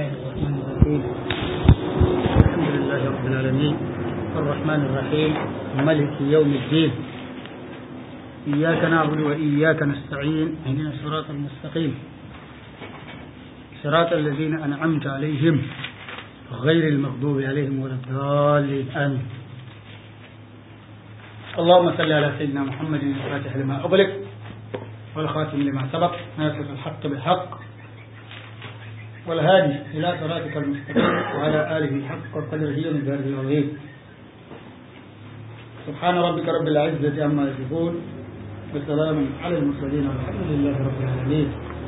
الله الرحمن الرحيم الحمد لله رب العالمين الرحمن الرحيم ملك يوم الدين إياك نعبد وإياك نستعين اهدنا الصراط المستقيم صراط الذين أنعمت عليهم غير المغضوب عليهم ولا الضالين آمين اللهم صل على سيدنا محمد الفاتح لما أغلق والخاتم لما سبق ناصر الحق بالحق والهادي إلى صراطك المستقيم وعلى آله حق قدره ومقداره العظيم سبحان ربك رب العزة عما يصفون وسلام على المرسلين والحمد لله رب العالمين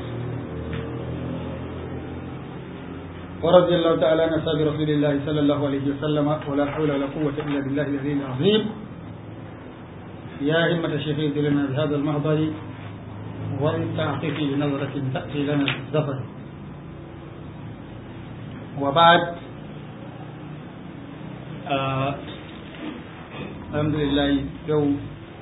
ورضي الله تعالى عن أصحاب رسول الله صلى الله عليه وسلم ولا حول ولا قوة إلا بالله العلي العظيم يا همة الشيخ لنا بهذا المهضر ولتعطفي بنظرة تأتي لنا الزفر وبعد آه الحمد لله يوم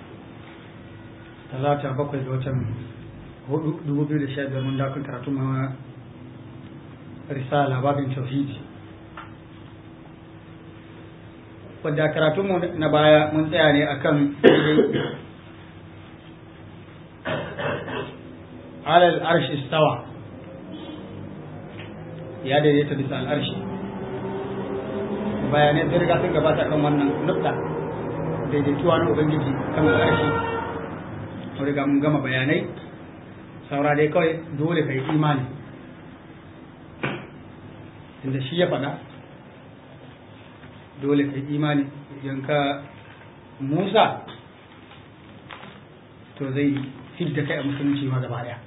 talata bakwai ga watan hudu dubu biyu da sha biyar mun dakon karatu ma risala babin tauhidi wadda karatunmu na baya mun tsaya ne akan alal arshi stawa ya daidaita bisa al'arshi bayanai sun riga sun gabata kan wannan nukta daidaituwa na ubangiji kan al'arshi mun riga mun gama bayanai saura dai kawai dole ka yi imani inda shi ya faɗa dole ka yi imani idan ka musa to zai fidda kai a musulunci ma gaba daya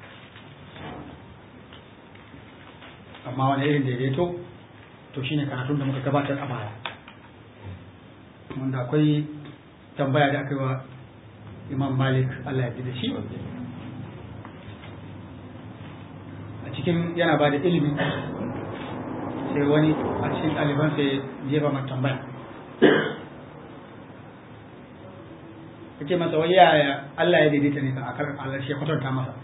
amma wani irin daidaito to shine karatun da muka gabatar a baya wanda akwai tambaya da aka yi wa imam malik allah ya da shi a cikin yana ba da ilimi sai wani a cikin ɗaliban sai jefa mata tambaya ya ce masa wai yaya allah ya daidaita ne kan akar allah shi kwatanta masa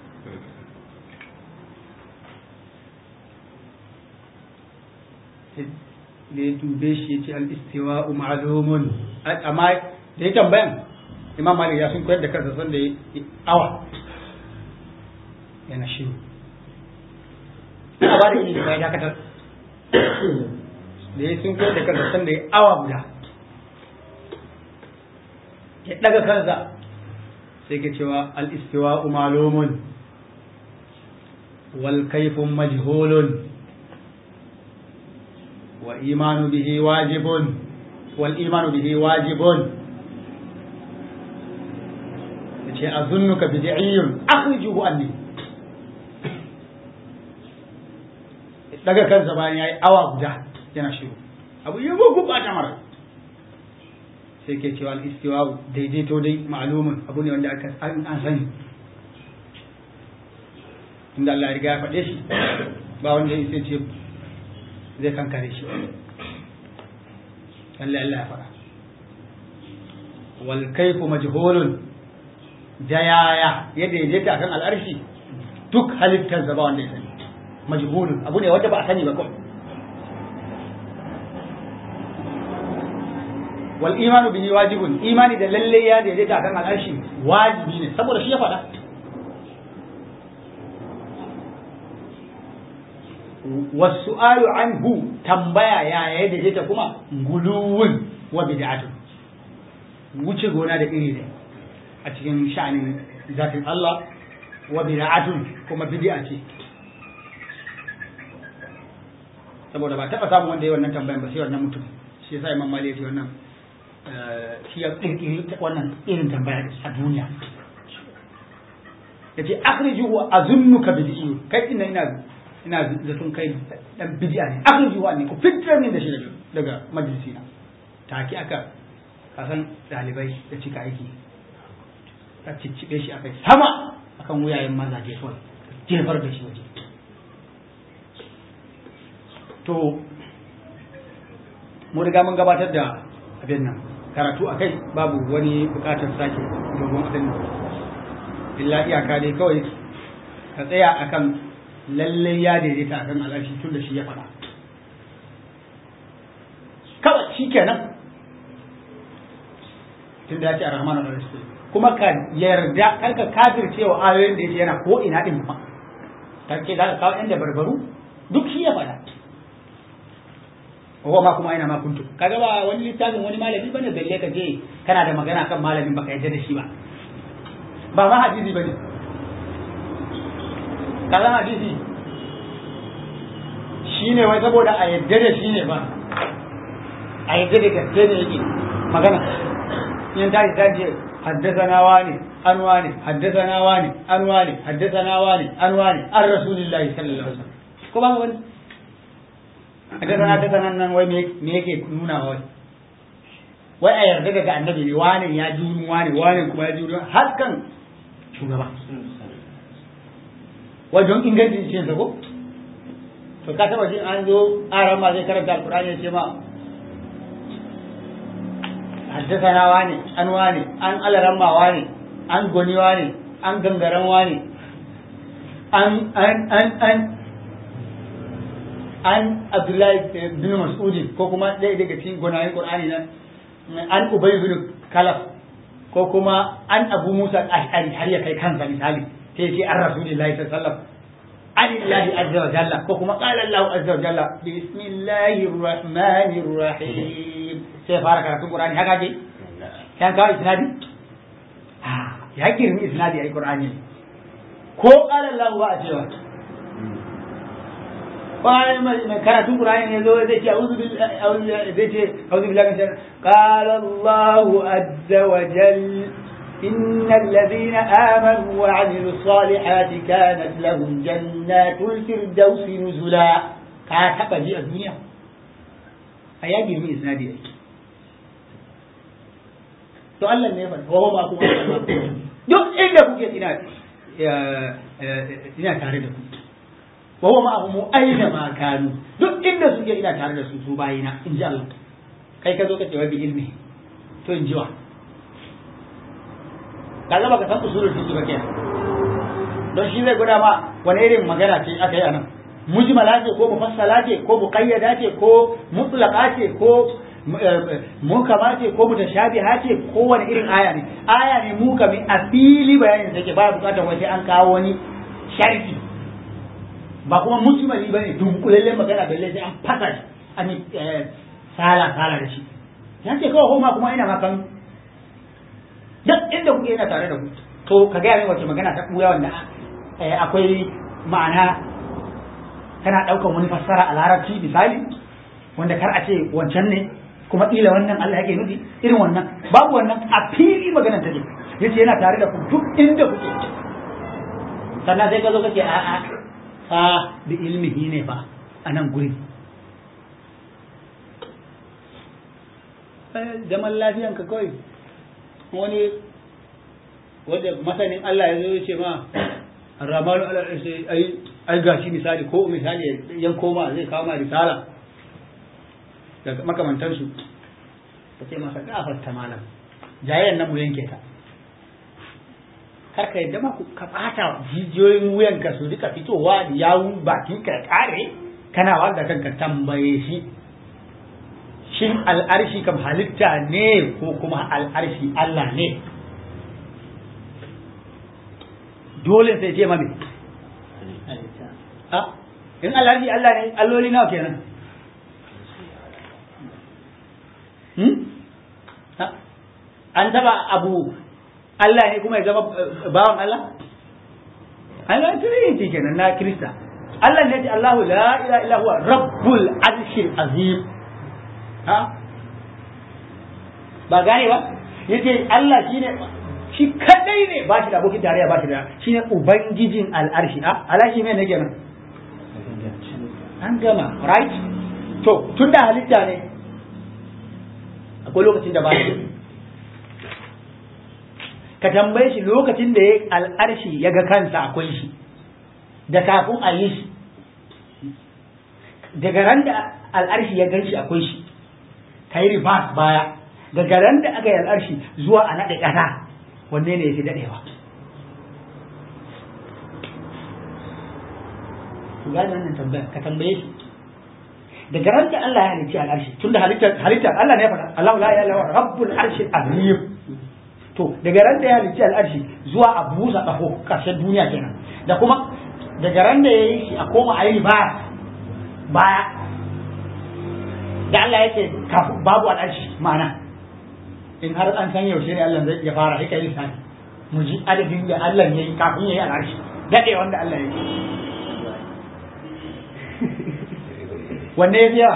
da ya dube shi ya ce al-istiwa ma'lumun amma da ya tambayan imam malik ya sun koyar da kansa sanda ya awa yana shiru a ba da ilimi bai dakatar da ya sun koyar da kansa sanda ya awa guda ya daga kansa sai ke cewa al-istiwa malumun wal kaifun majhulun wa imanu bihi wajibun wal imanu bihi wajibun ce a zunnuka bid'iyyun akhrijuhu anni daga kansa bayan yayi awa guda yana shiru abu ya bugu ba ta mara sai ke cewa al-istiwa daidaito dai ma'lumun abu ne wanda aka an sani inda Allah ya riga ya faɗe shi ba wanda ya ce zai kankare shi Allah Allah ya faɗa wal kayfu majhulun da yaya ya daidaita kan al'arshi duk halittar ba wanda ya sani majhulun abu ne wanda ba a sani ba kawai wal imanu bihi wajibun imani da lalle ya daidaita kan al'arshi wajibi ne saboda shi ya faɗa wasu'alu anhu tambaya ya ya daidaita kuma guluwun wa bid'atun wuce gona da iri ne a cikin sha'anin zatin Allah wa bid'atun kuma bid'a ce saboda ba taɓa samun wanda ya wannan tambayan ba sai wannan mutum shi yasa Imam Malik ya ce wannan shi ya kirkiri wannan irin tambaya a duniya yace akhrijuhu azunnuka bid'i kai ina ina ina zaton kai dan bid'a ne akhrijuhu ne ku fitar min da shi daga majalisi na take aka kasan dalibai da cika aiki ka ciccibe shi akai sama akan wuyayen mazaje kawai jefar da shi waje to mu riga mun gabatar da abin nan karatu akai babu wani bukatar sake dogon abin nan illa iyaka dai kawai ka tsaya akan lallai ya daidaita a kan al'arshi tun da shi ya faɗa kawai shi kenan tun da ya ce a rahman al-arshi kuma ka yarda kar ka kafirce wa ayoyin da yake yana ko ina din ma kake za ka kawo inda barbaru duk shi ya faɗa ko ma kuma ina ma kuntu kaga ba wani littafin wani malami bane balle ka je kana da magana kan malamin baka yarda da shi ba ba ma hadisi bane kaza hadisi shine wai saboda a yarda da shi ne ba a yarda da gaske ne yake magana in ta ta ce حدثنا واني عن واني حدثنا واني عن واني حدثنا واني عن واني عن رسول الله صلى الله عليه وسلم ko ba wani حدثنا حدثنا nan wai me yake nuna wai wai a yarda daga annabi ne wani ya ji wani wani kuma ya ji har kan shugaba wai don ingancin cin sa ko to ka taba jin an zo aran ma zai karanta alqur'ani ya ce ma حدثنا واني an wani an alaramma wani an goni wani an gangaren wani an an an an an Abdullahi bin Mas'udi ko kuma ɗaya daga cikin gonayen Qur'ani nan an Ubay bin Kalaf ko kuma an Abu Musa al-Ash'ari har ya kai kansa misali sai ce an Rasulullahi sallallahu alaihi wasallam Alillahi azza wa jalla ko kuma qala Allah azza wa jalla bismillahir rahmanir rahim sai fara karatun Qur'ani haka ce kan kawo isnadi ya girmi isnadi ai Qur'ani ko qala Allah ba a cewa bayan mai karatun Qur'ani ne zo zai ce a'udhu billahi zai ce a'udhu billahi min shaitanir qala Allah azza wa jalla إن الذين آمنوا وعملوا الصالحات كانت لهم جنات الفردوس نزلا كاتب جي الدنيا أيا جرمي إسنادي to Allah ne fa wa ma kuma duk inda kuke ina ina tare da ku wa ma mu aina ma kanu duk inda suke ina tare da su su bayina in ji Allah kai ka zo ka ce wa bi ilmi to in ji wa kaga baka san usulul fiqh ba kenan don shi zai gwada ma wani irin magana ce aka yi anan mujmala ce ko mufassala ce ko muqayyada ce ko mutlaqa ce ko mukama ce ko mutashabiha ce ko wani irin aya ne aya ne mukami a fili bayanin take baya bukatar wai sai an kawo wani sharhi ba kuma mujmali bane dunkulallen magana balle sai an fasa shi an yi sala sala da shi ya ce kawai homa kuma ina makan duk inda kuke yana tare da ku to ka gaya min wace magana ta ɓuya wanda akwai ma'ana tana ɗaukan wani fassara a larabci misali wanda kar a ce wancan ne kuma ƙila wannan Allah yake nufi irin wannan babu wannan a fili maganar take yace yana tare da ku duk inda kuke sannan sai ka zo kake a a fa bi ilmihi ne fa a nan guri zaman lafiyanka kawai wani wanda masanin Allah ya zo ya ce ma ramanu ala sai ai ai gashi misali ko misali yan koma zai kawo ma risala daga makamantan su ka ce masa gafarta malam jayayen nan mu yanke ta kar ka yadda ma ka bata jijiyoyin wuyan ka su rika fitowa da yawun bakin ka kare kana wanda kanka tambaye shi shin al'arshi kam halitta ne ko kuma al'arshi Allah ne dole sai ce mami in al'arshi Allah ne alloli nawa kenan an taba abu Allah ne kuma ya zama bawan Allah Allah trinity kenan na Kirista Allah ne ce Allahu la ilaha illa huwa rabbul arshil azim ha ba gane ba yace Allah shine shi kadai ne ba shi da abokin tarayya ba shi da shine ubangijin al'arshi a alashi ne kenan an gama right to tunda halitta ne akwai lokacin da ba shi ka tambaye shi lokacin da ya al'arshi ya ga kansa akwai shi da kafin a yi shi daga ran da al'arshi ya gan shi akwai shi ka yi reverse baya daga ran da aka yi al'arshi zuwa a naɗe ƙasa wanne ne ya fi daɗewa ku gane wannan tambaya ka tambaye shi daga ran da Allah ya halicci al'arshi tunda halittar halittar Allah ne ya faɗa Allah la ilaha illa rabbul arshil azim to daga ran da ya halicci al'arshi zuwa a busa kafo karshen duniya kenan da kuma daga ran da ya yi shi a koma a yi baya baya da Allah yake babu al'arshi ma'ana in har an san yaushe ne Allah zai ya fara hika lissafi mu ji adadin da Allah ya yi kafin ya yi al'arshi daɗe wanda Allah ya yi wanne ya biya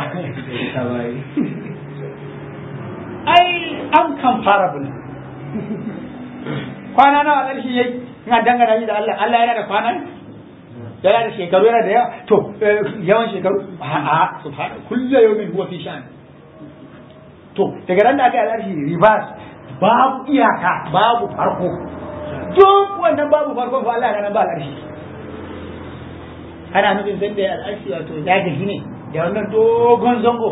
ai uncomparable kwana nawa al'arshi ya yi ina dangana shi da Allah Allah yana da kwana yana da shekaru yana da yawa to yawan shekaru a subhana kullu yawmin huwa fi sha'an to daga ran da aka yi al'arshi ribas babu iyaka babu farko duk wannan babu farko fa Allah nan ba al'arshi ana nufin sai da al'arshi wato ya gaji ne da wannan dogon zango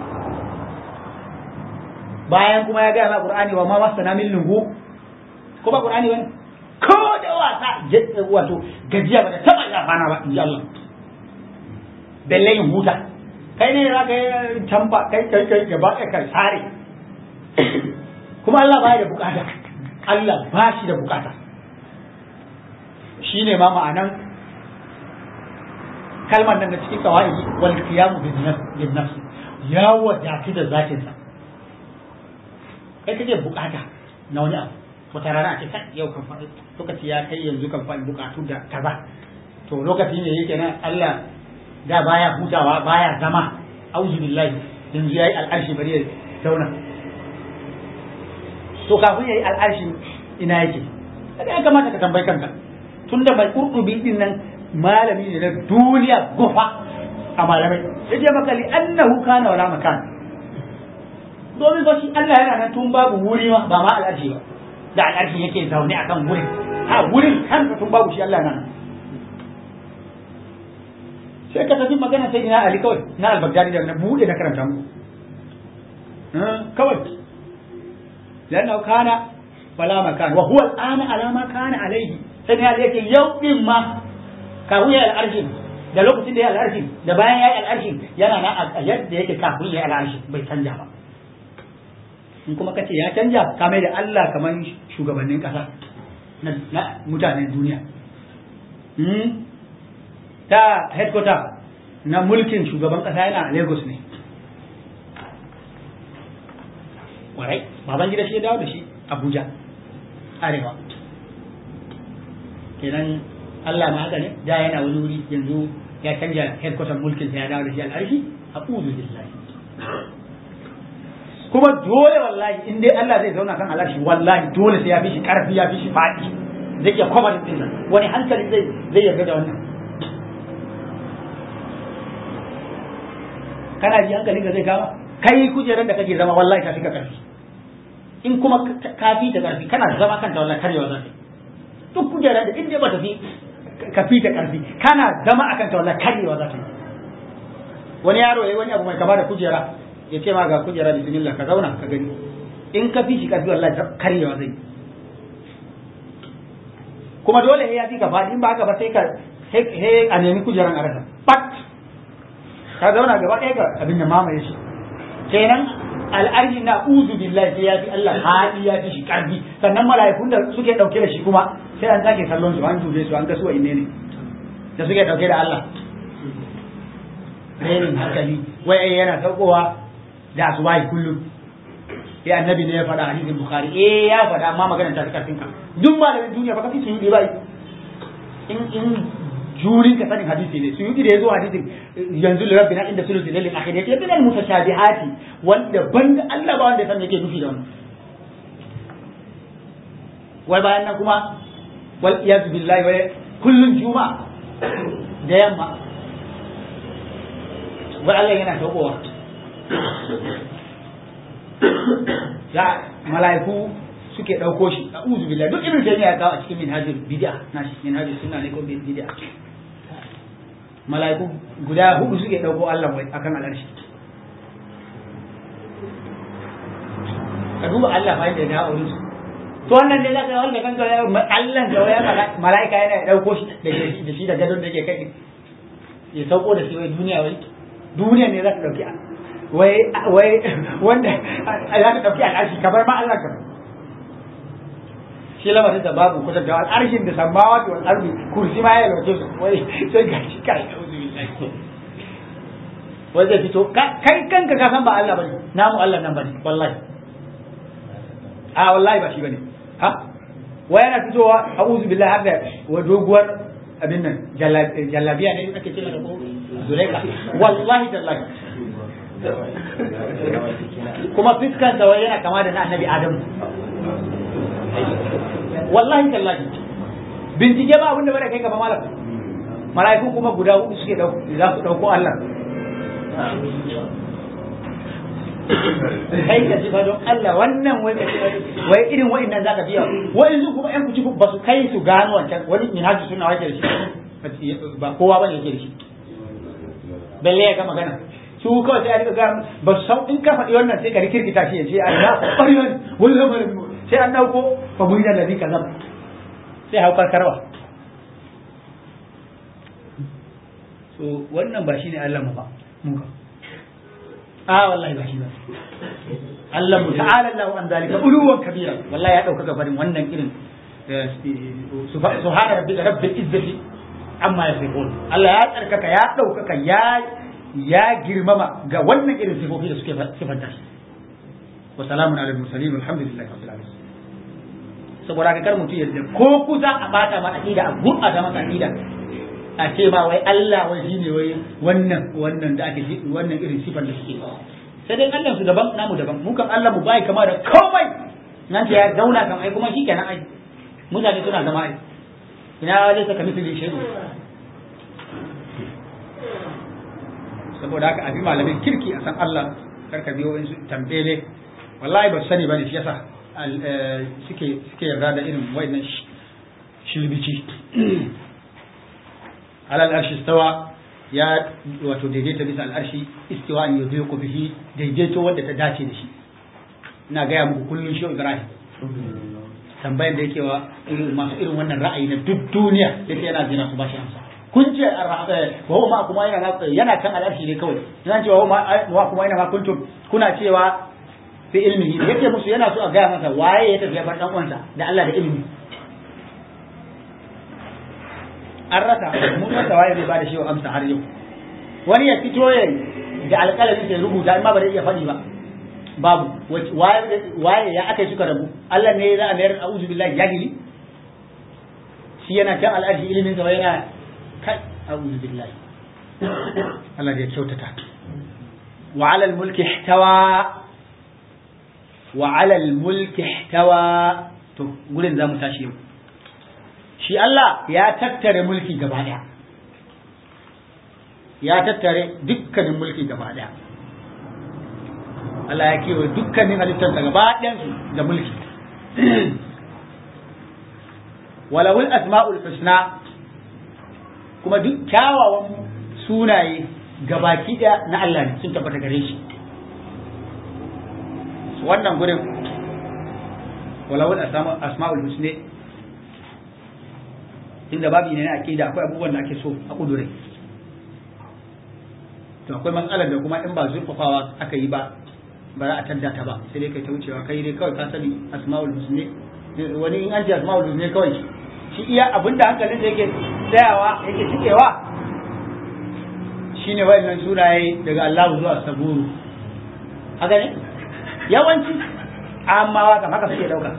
bayan kuma ya gaya ma qur'ani wa ma masana min lungu ko ba qur'ani bane ko da wasa wato gajiya ba da taba yafana ba in ji Allah balle yin huta kai ne za ka yi tamba kai kai kai gaba ɗaya ka sare kuma Allah baya da bukata Allah ba shi da bukata shi ne ma ma'anan kalmar nan da cikin kawai wal qiyamu bin nafs ya wadatu da zatin sa kai kake bukata na wani abu wata rana a ce kai yau kan faɗi lokaci ya kai yanzu kan faɗi bukatu da kaza to lokaci ne yake nan Allah da baya hutawa baya zama auzu billahi yanzu yayi al'arshi bari ya zauna to kafin yayi al'arshi ina yake kada ya kamata ka tambayi kanka tunda mai kurdubi din nan malami ne na duniya gufa a malamai yace maka li annahu kana wala makan domin ba shi Allah yana nan tun babu wuri ma ba ma al'arshi ba da al'arshi yake zaune akan wurin ha wurin kanka tun babu shi Allah nan sai ka tafi magana sai ina Ali kawai na al-Baghdadi da na bude na karanta muku kawai lanna kana wala makan wa huwa al-ana ala ma kana alayhi sai ya yake yau din ma kafin ya al-arshin da lokacin da ya al-arshin da bayan ya al-arshin yana na a yadda yake kafin ya al-arshin bai canja ba in kuma kace ya canja ka mai da Allah kamar shugabannin kasa na mutanen duniya ta headquarter na mulkin shugaban kasa yana a Lagos ne. Warai, baban gida shi ya dawo da shi Abuja, Arewa. Kenan Allah ma haka ne, da yana wani wuri yanzu ya canja headquarter mulkin sa ya dawo da shi al'arshi a uzu billahi. Kuma dole wallahi in dai Allah zai zauna kan al'arshi wallahi dole sai ya fi shi karfi ya fi shi faɗi. Zai iya kwamar ɗinsa, wani hankali zai zai yarda da wannan. kana ji hankalin ka zai kama kai kujerar da kake zama wallahi ka fi ka karfi in kuma ka fi ta karfi kana zama kanta wallahi karyewa za ta duk kujerar da inda ba ta fi ka fi ta karfi kana zama akan ta wallahi karyewa za ta wani yaro yayi wani abu mai kama da kujera ya ce ma ga kujera bismillah ka zauna ka gani in ka fi shi karfi wallahi karyewa zai kuma dole ya fi ka faɗi in ba haka ba sai ka sai a nemi kujeran a rasa pat ka zauna gaba ɗaya ga abin da mamaye shi kenan al'arshi na uzu billahi sai ya fi Allah haɗi ya fi shi ƙarfi sannan mala'ikun da suke ɗauke da shi kuma sai an sake kallon su an dube su an ga su inne ne da suke ɗauke da Allah renin hankali wai ai yana saukowa da asubahi kullum eh annabi ne ya faɗa hadisin bukhari eh ya faɗa amma magana ta fi karfin ka duk malamin duniya ba ka fi su yi ba in in jurin ka sanin hadisi ne suyuti da ya zo hadisin yanzu lirabbi na inda sulusi lalin akhir yake bin al mutashabihati wanda banda Allah ba wanda ya san yake nufi da wannan wai bayan nan kuma wal iyaz billahi wai kullun juma'a da yamma wai Allah yana saukowa ya mala'iku suke ɗauko shi a uzu billahi duk ibn taymiya ya kawo a cikin minhajul bid'a na shi minhajul sunna ne ko bid'a mala'iku guda hudu suke ɗauko Allah wai akan al'arshi ka duba Allah fa da ya aure su to wannan ne zaka wanda kanka Allah da waya mala'ika yana ɗauko shi da shi da gadon da yake kai ya sauko da shi wai duniya wai duniya ne za ta dauki wai wai wanda za ta dauki al'arshi kamar ma Allah kamar shi lamarin da babu kusa da al'arshin da samawa da al'arbi kursi ma ya lauke su wai sai ga shi kai wai zai fito kai kanka ka san ba Allah bane namu Allah nan bane wallahi a wallahi ba shi bane ha wai yana fitowa a'udhu billahi haka wa doguwar abin nan jallabiya ne ake cewa da ko zulaika wallahi tallahi kuma fiskan sa wai yana kama da na annabi adamu wallahi tallahi bincike ba abinda bane kai gaba malam mala'iku kuma guda hudu suke dauko za su dauko Allah kai ka ji don Allah wannan wai wai irin wa'annan zaka biya wai yanzu kuma yan kuci ba su kai su gano wancan wani minhaji suna wake da shi ba kowa bane yake da shi balle ya ga magana su kawai sai a rika ga ba su san in ka faɗi wannan sai ka rikirkita shi ya ce a ya ƙwari wani wani lamarin sai an dauko fa mun da nabi kazam sai hau karkarwa so wannan ba shine Allah mu ba mu ka a wallahi ba shi ba Allah mu ta'ala Allah an zalika uluwan kabira wallahi ya dauka gabarin wannan irin subhana rabbika rabbil izzati amma yasifun Allah ya tsarkaka ya daukaka ya ya girmama ga wannan irin sifofi da suke sifanta shi wa salamun ala mursalin alhamdulillahi rabbil alamin saboda ka kar mutum yadda ko kusa a bata ma aqida a gurɓata masa aqida a ce ma wai Allah wai shine wai wannan wannan da ake wannan irin sifar da suke sai dai Allah su daban namu daban mu kan Allah mu bai kama da komai nan ce ya zauna kan ai kuma shikenan ai mutane suna zama ai ina zai saka misali shehu saboda haka abi malamin kirki a san Allah karka biyo wani tambele wallahi ba su sani bane shi yasa suke suke yarda da irin wayannan shilbici alal arshi stawa ya wato daidaita bisa al'arshi istiwa an yazo ku bihi daidaito wanda ta dace da shi ina gaya muku kullun shi Ibrahim tambayar da yake wa masu irin wannan ra'ayi na duk duniya yake yana jira su bashi amsa kun ce wa ma kuma yana yana kan al'arshi ne kawai yana cewa wa kuma yana ma kuntum kuna cewa fi ilmihi yake musu yana so a gaya masa waye ya tafi bar dan uwansa da Allah da ilimi an rasa mun rasa waye zai bada shi amsa har yau wani ya fito ya da alƙalami sai rubuta amma ba zai iya faɗi ba babu waye ya aka suka rabu Allah ne za a mayar a'udhu billahi jahili shi yana kan al'arshi ilimin sa yana kai a'udhu billahi Allah ya kyautata wa 'ala al-mulki ihtawa wa 'ala al-mulki ihtawa to gurin zamu tashi yau shi Allah ya tattare mulki gaba daya ya tattare dukkanin mulki gaba daya Allah ya kewa dukkanin halittarsa gaba ɗayansu da mulki walawul asma'ul husna kuma duk kyawawan sunaye gabaki ɗaya na Allah ne sun tabbata gare shi wannan gurin walawul asma'ul husna inda babu ne na aqida akwai abubuwan da ake so a kudure to akwai matsalar da kuma in ba zurfafawa aka yi ba ba za a tadda ta ba sai dai kai ta wucewa kai dai kawai ka sani asma'ul husni wani in an ce asma'ul husni kawai shi iya abinda hankalin da yake tsayawa yake cikewa shine wayannan sunaye daga Allah zuwa saburu haka ne yawanci amma waka haka suke dauka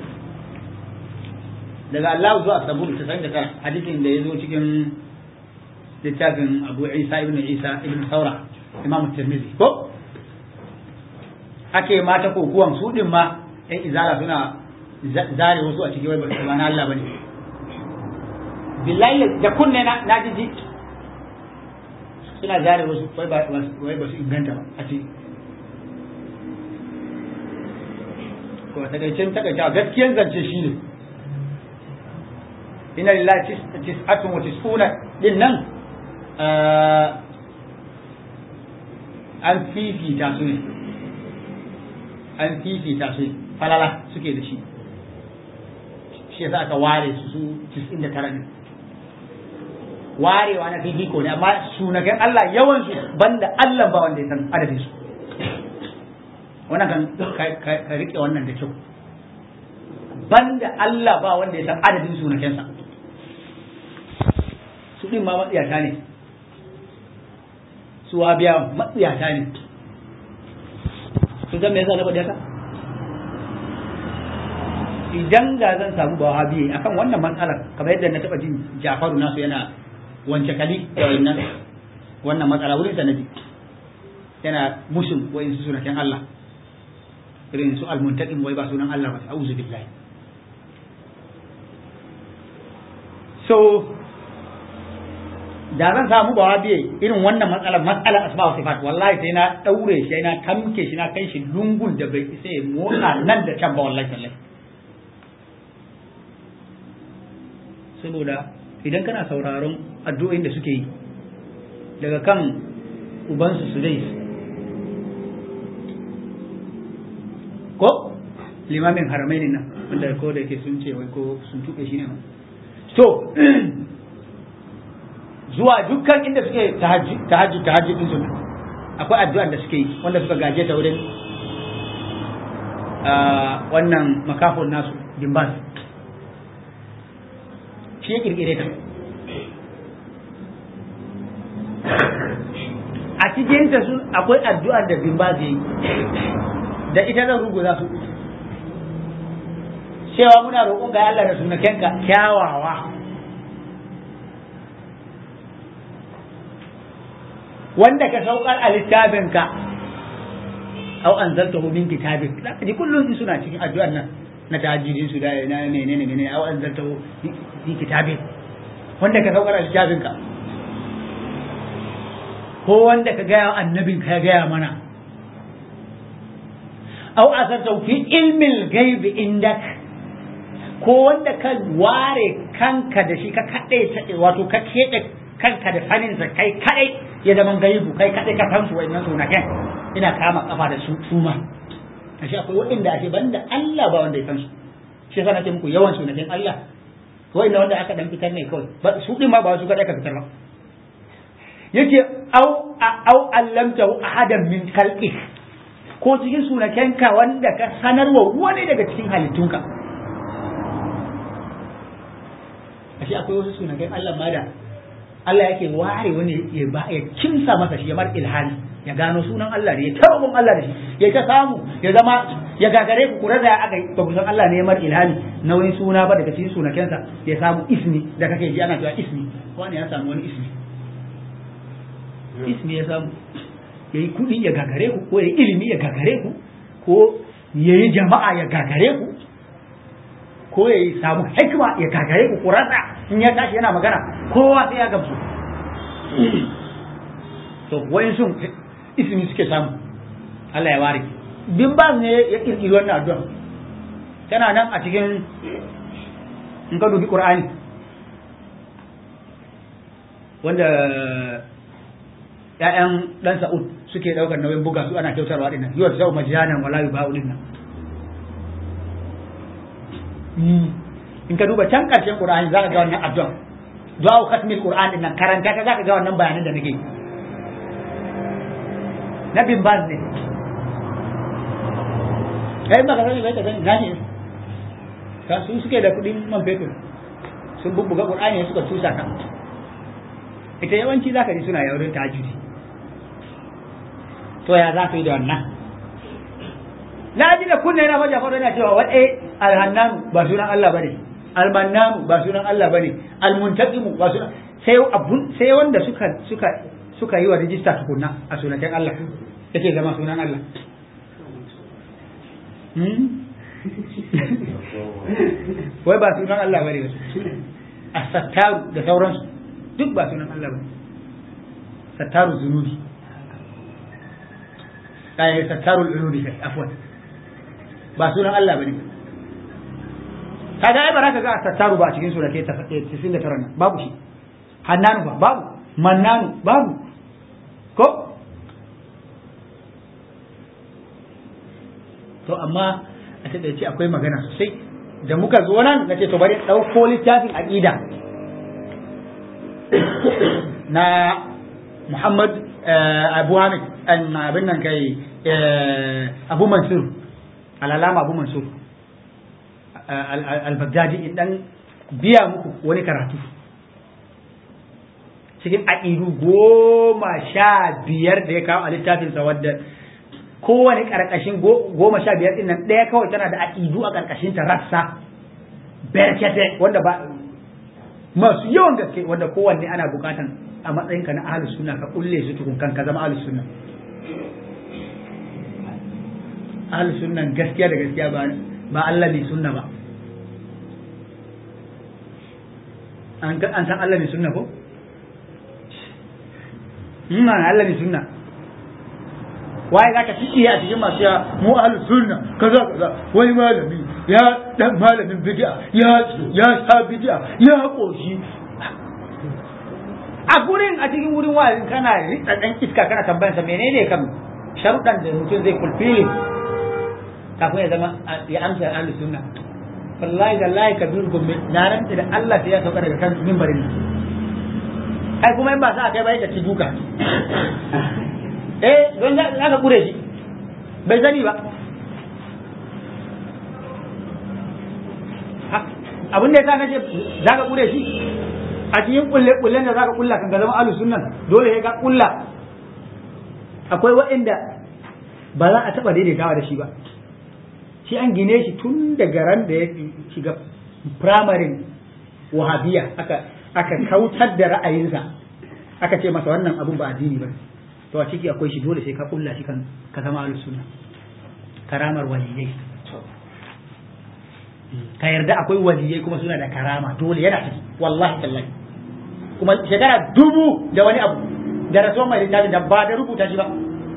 daga Allah zuwa saburu ta san da kan hadisin da ya zo cikin littafin Abu Isa ibn Isa ibn Saura Imam Tirmidhi ko ake mata kokuwan su din ma ɗan izala suna zare wasu a cikin wai ba na Allah bane billahi da kunne na na jiji suna zare wasu wai ba wai ba su inganta ba a ce ko takaicen takaita gaskiyan zance shine inna lillahi tis'atun wa tis'una din nan an fifita su ne an fifita su falala suke da shi shi yasa aka ware su su 99 ne warewa na fifiko ne amma sunaken Allah yawan su banda Allah ba wanda ya san adadin su wannan kan ka rike wannan da kyau banda Allah ba wanda ya san adadin sunakensa su din ma matsiyata ne su biya matsiyata ne sun san me yasa na faɗi haka idan ga zan samu ba wahabi akan wannan matsalar kamar yadda na taɓa jin Jafaru nasu yana wance kali da wannan wannan matsala wurin sanadi yana musun wayin su sunaken Allah irin su almuntaqim wai ba sunan Allah ba a'udhu billahi so da zan samu ba biye irin wannan matsalar matsalar asma wa sifat wallahi sai na daure shi na tamke shi na kai shi lungun da bai isa ya motsa nan da can ba wallahi tallahi saboda idan kana sauraron addu'o'in da suke yi daga kan ubansu su dai ko limamin haramai ne nan wanda ko da yake sun ce wai ko sun tuɓe shi ne to zuwa dukkan inda suke tahajjud tahajjud din su akwai addu'ar da suke yi wanda suka gaje ta wurin wannan makafon nasu dimbas shi ya kirkire ta a cikin ta sun akwai addu'ar da dimbas ya yi da ita zan ruguza su cewa muna roƙon ga Allah da sunakenka kyawawa wanda ka saukar a littafinka au an zarta min kitabik za ka ji kullum suna cikin addu'ar nan na tahajjudin su da na menene menene au an zarta fi kitabik wanda ka saukar a littafinka ko wanda ka gaya annabin ka ya gaya mana au asarta fi ilmin gaibi indak ko wanda ka ware kanka da shi ka kaɗai wato ka keɓe kanka da saninsa kai kaɗai ya zama gaibu kai kaɗai ka san su wa'annan sunaken ina kama kafa da su suma ashe akwai waɗanda ake banda Allah ba wanda ya san su shi yasa nake muku yawan sunaken Allah wa'anda wanda aka dan fitar ne kawai ba su din ma ba su kaɗai ka fitar ba yake au au allamtahu ahadan min khalqi ko cikin sunakenka wanda ka sanarwa wani daga cikin halittunka ashe akwai wasu sunaken Allah ma da Allah yake ware wani ya ba ya kimsa masa shi ya mar ilhani ya gano sunan Allah ne ya tarobin Allah da shi ya ta samu ya zama ya gagare ku kura da aka ba ku san Allah ne ya mar ilhani na wani suna ba daga cikin sunakensa ya samu ismi da kake ji ana cewa ismi wani ya samu wani ismi ismi ya samu ya yi kuɗi ya gagare ku ko ya yi ilimi ya gagare ku ko ya yi jama'a ya gagare ku ko ya yi samu hikima ya gagare ku kurasa in ya tashi yana magana kowa sai ya gamsu to wayan sun ismi suke samu Allah ya ware bin ba ne ya kirkiri wannan addu'a tana nan a cikin in ka dubi Qur'ani wanda ‘ya'yan ɗan Sa'ud suke ɗaukar nauyin buga su ana kyautarwa ɗin nan, yi wa zau majanan wala yi ba'u ɗin nan. In ka duba can ƙarshen Ƙur'ani za ka ga wannan addu'a. Du'a khatmil Qur'an ɗin nan karanta ka za ka ga wannan bayanan da nake yi. Na bin baz ne. Kai ba ka sani bai ka sani na ne. Ka su suke da kuɗin man fetur. Sun bubbuga Ƙur'ani suka tusa ka. Ita yawanci za ka ji suna yaurin tajiri. to ya za ka yi da wannan na ji da kunne na maja faɗo yana cewa waɗe alhannanu ba sunan Allah bane almannanu ba sunan Allah bane almuntaqimu ba sunan sai abun sai wanda suka suka suka yi wa rijista tukunna a sunaken Allah yake zama sunan Allah wai ba sunan Allah bane ba as-sattaru da sauransu duk ba sunan Allah bane sattaru zunubi kai sattarul ulumi kai afwan ba sunan Allah bane kaga ai baraka ga sattaru ba cikin sura ke 99 nan babu shi hannanu ba babu mannanu babu ko to amma a ta ce akwai magana sosai da muka zo nan na ce to bari ɗauko littafin aƙida na Muhammad Abu Hamid abin nan kai Abu Mansur alalama Abu Mansur al-Baghdadi idan biya muku wani karatu cikin aƙidu goma sha biyar da ya kawo a littafinsa wadda kowane ƙarƙashin goma sha biyar ɗin nan ɗaya kawai tana da aƙidu a ƙarƙashin ta rassa berkete wanda ba masu yawan gaske wanda kowanne ana bukatan a matsayinka na ahlus sunna ka kulle su tukun kan ka zama ahlus sunna ahlus sunna gaskiya da gaskiya ba ba Allah ne sunna ba an san Allah ne sunna ko ina Allah ne sunna waye zaka fiye a cikin masu ya mu ahlus sunna kaza kaza wani malami ya dan malamin bid'a ya ya sa bid'a ya koshi a gurin a cikin wurin wa'azin kana ritsa dan iska kana tambayar sa menene kam sharuɗan da mutum zai fulfili kafin ya zama ya amsa ahlus sunna wallahi da lahi kabir gombe na rantsi da Allah sai ya sauka daga kan mimbarin nan ai kuma in ba sa kai bai ka ci duka eh don za ka kure shi bai sani ba abin da ya sa na ce za ka kure shi a cikin kulle kullen da za ka kulla kan ka zama alu sunnan dole sai ka kulla akwai waɗanda ba za a taɓa daidaitawa da shi ba shi an gine shi tun daga ran da ya shiga firamarin wahabiya aka aka kautar da ra'ayinsa aka ce masa wannan abun ba addini ba to a ciki akwai shi dole sai ka kulla shi kan ka zama ahlus sunna karamar waliyai ka yarda akwai waliyai kuma suna da karama dole yana ciki wallahi tallahi kuma shekara dubu da wani abu da rasuwan mai littafin da ba da rubuta shi ba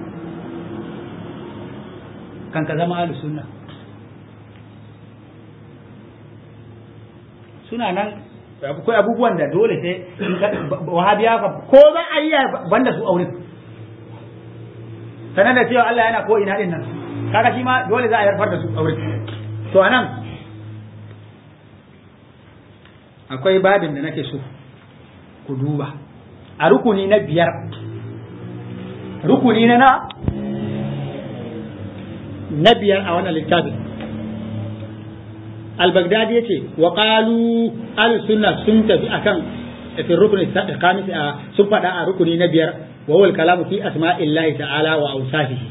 kan ka zama ahlus sunna suna nan akwai abubuwan da dole sai wahabiya fa ko za a yi banda su aure sanar da cewa Allah yana ko ina din nan kaga shi ma dole za a yarfar da su aure to anan akwai babin da nake so ku duba a rukuni na biyar rukuni na na na biyar a wannan littafin al-baghdadi yace wa qalu al-sunna sun tafi akan fi rukuni khamis sun fada a rukuni na biyar wa wal kalamu fi asma'illahi ta'ala wa awsafihi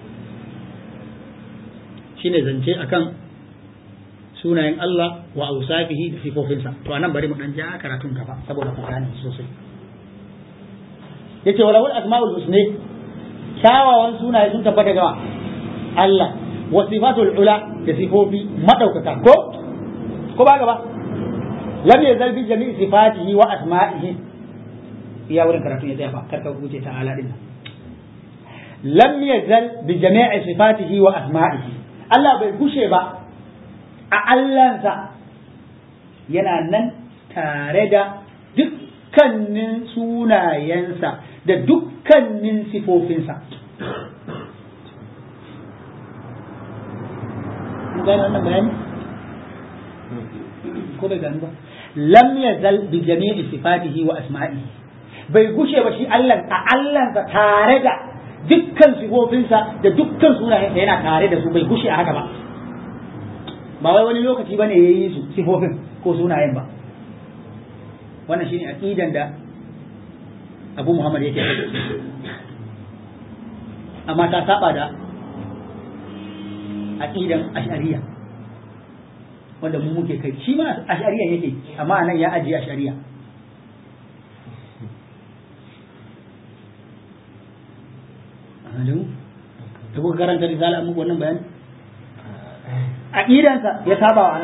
shine zance akan sunayen Allah wa awsafihi da sifofinsa to anan bari mu dan ja karatun gaba saboda ku gane sosai yace wala wal asma'ul husna kyawawan sunaye sun tabbata ga Allah wa sifatul ula da sifofi madaukaka ko ko ba gaba lam yazal bi jami'i sifatihi wa asma'ihi iya wurin karatu ya tsaya ba karka huce ta ala din lam yazal bi jami'i sifatihi wa asma'ihi Allah bai gushe ba a Allahnsa yana nan tare da dukkanin sunayensa da dukkanin sifofinsa gane wannan bayani ko bai gani ba lam yazal bi jami'i sifatihi wa asma'ihi bai gushe ba shi Allah a Allahnsa tare da dukkan sifofinsa da dukkan sunayensa yana tare da su bai gushe a haka ba ba wai wani lokaci bane yayi su sifofin ko sunayen ba wannan shine aqidan da Abu Muhammad yake amma ta saba da aqidan ash'ariyya wanda mu muke kai shi ma ash'ariyya yake amma nan ya ajiye ash'ariyya Adamu da kuka karanta risala muku wannan bayani aqidansa ya saba wa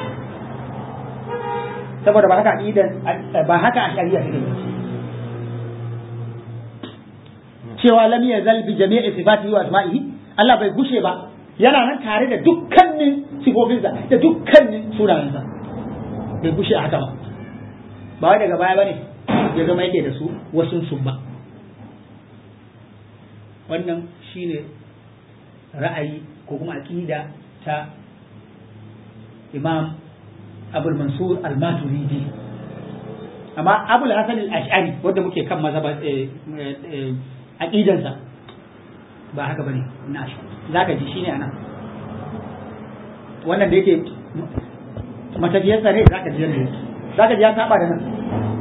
saboda ba haka aqidan ba haka ash'ariyya take cewa lam yazal bi jami'i sifatihi wa asma'ihi Allah bai gushe ba yana nan tare da dukkanin sifofinsa da dukkanin sunayensa bai gushe a haka ba ba wai daga baya bane ya zama yake da su wasu sun ba wannan shine ra'ayi ko kuma aqida ta Imam Abul Mansur Al-Maturidi amma abul hasan al-ash'ari wanda muke kan mazhaba aqidansa ba haka bane na shi zaka ji shine anan wannan da yake matafiyar tsare zaka ji yanda zaka ji ya saba da nan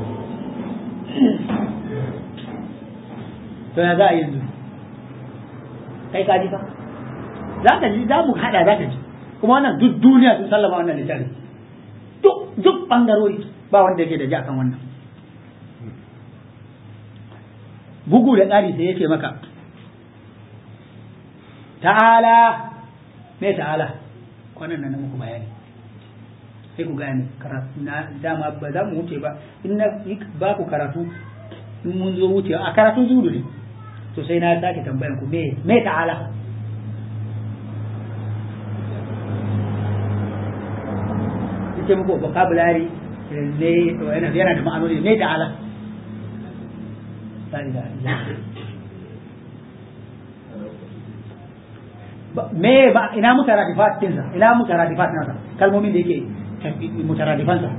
to ya za a yanzu kai ka ji fa zaka ji za mu hada zaka ji kuma wannan duk duniya sun sallama wannan littafi duk duk bangarori ba wanda yake da ji akan wannan bugu da tsari sai yake maka ta'ala me ta'ala kwanan nan muku bayani sai ku gane karatu na dama ba za mu wuce ba in na ba ku karatu in mun zo wuce a karatun zudu ne to sai na sake tambayan ku me me ta'ala ce muku vocabulary ne yana yana da ma'anoni ne ta'ala me ba ina mutaradifat dinsa ina mutaradifat nasa kalmomin da yake mutaradifansa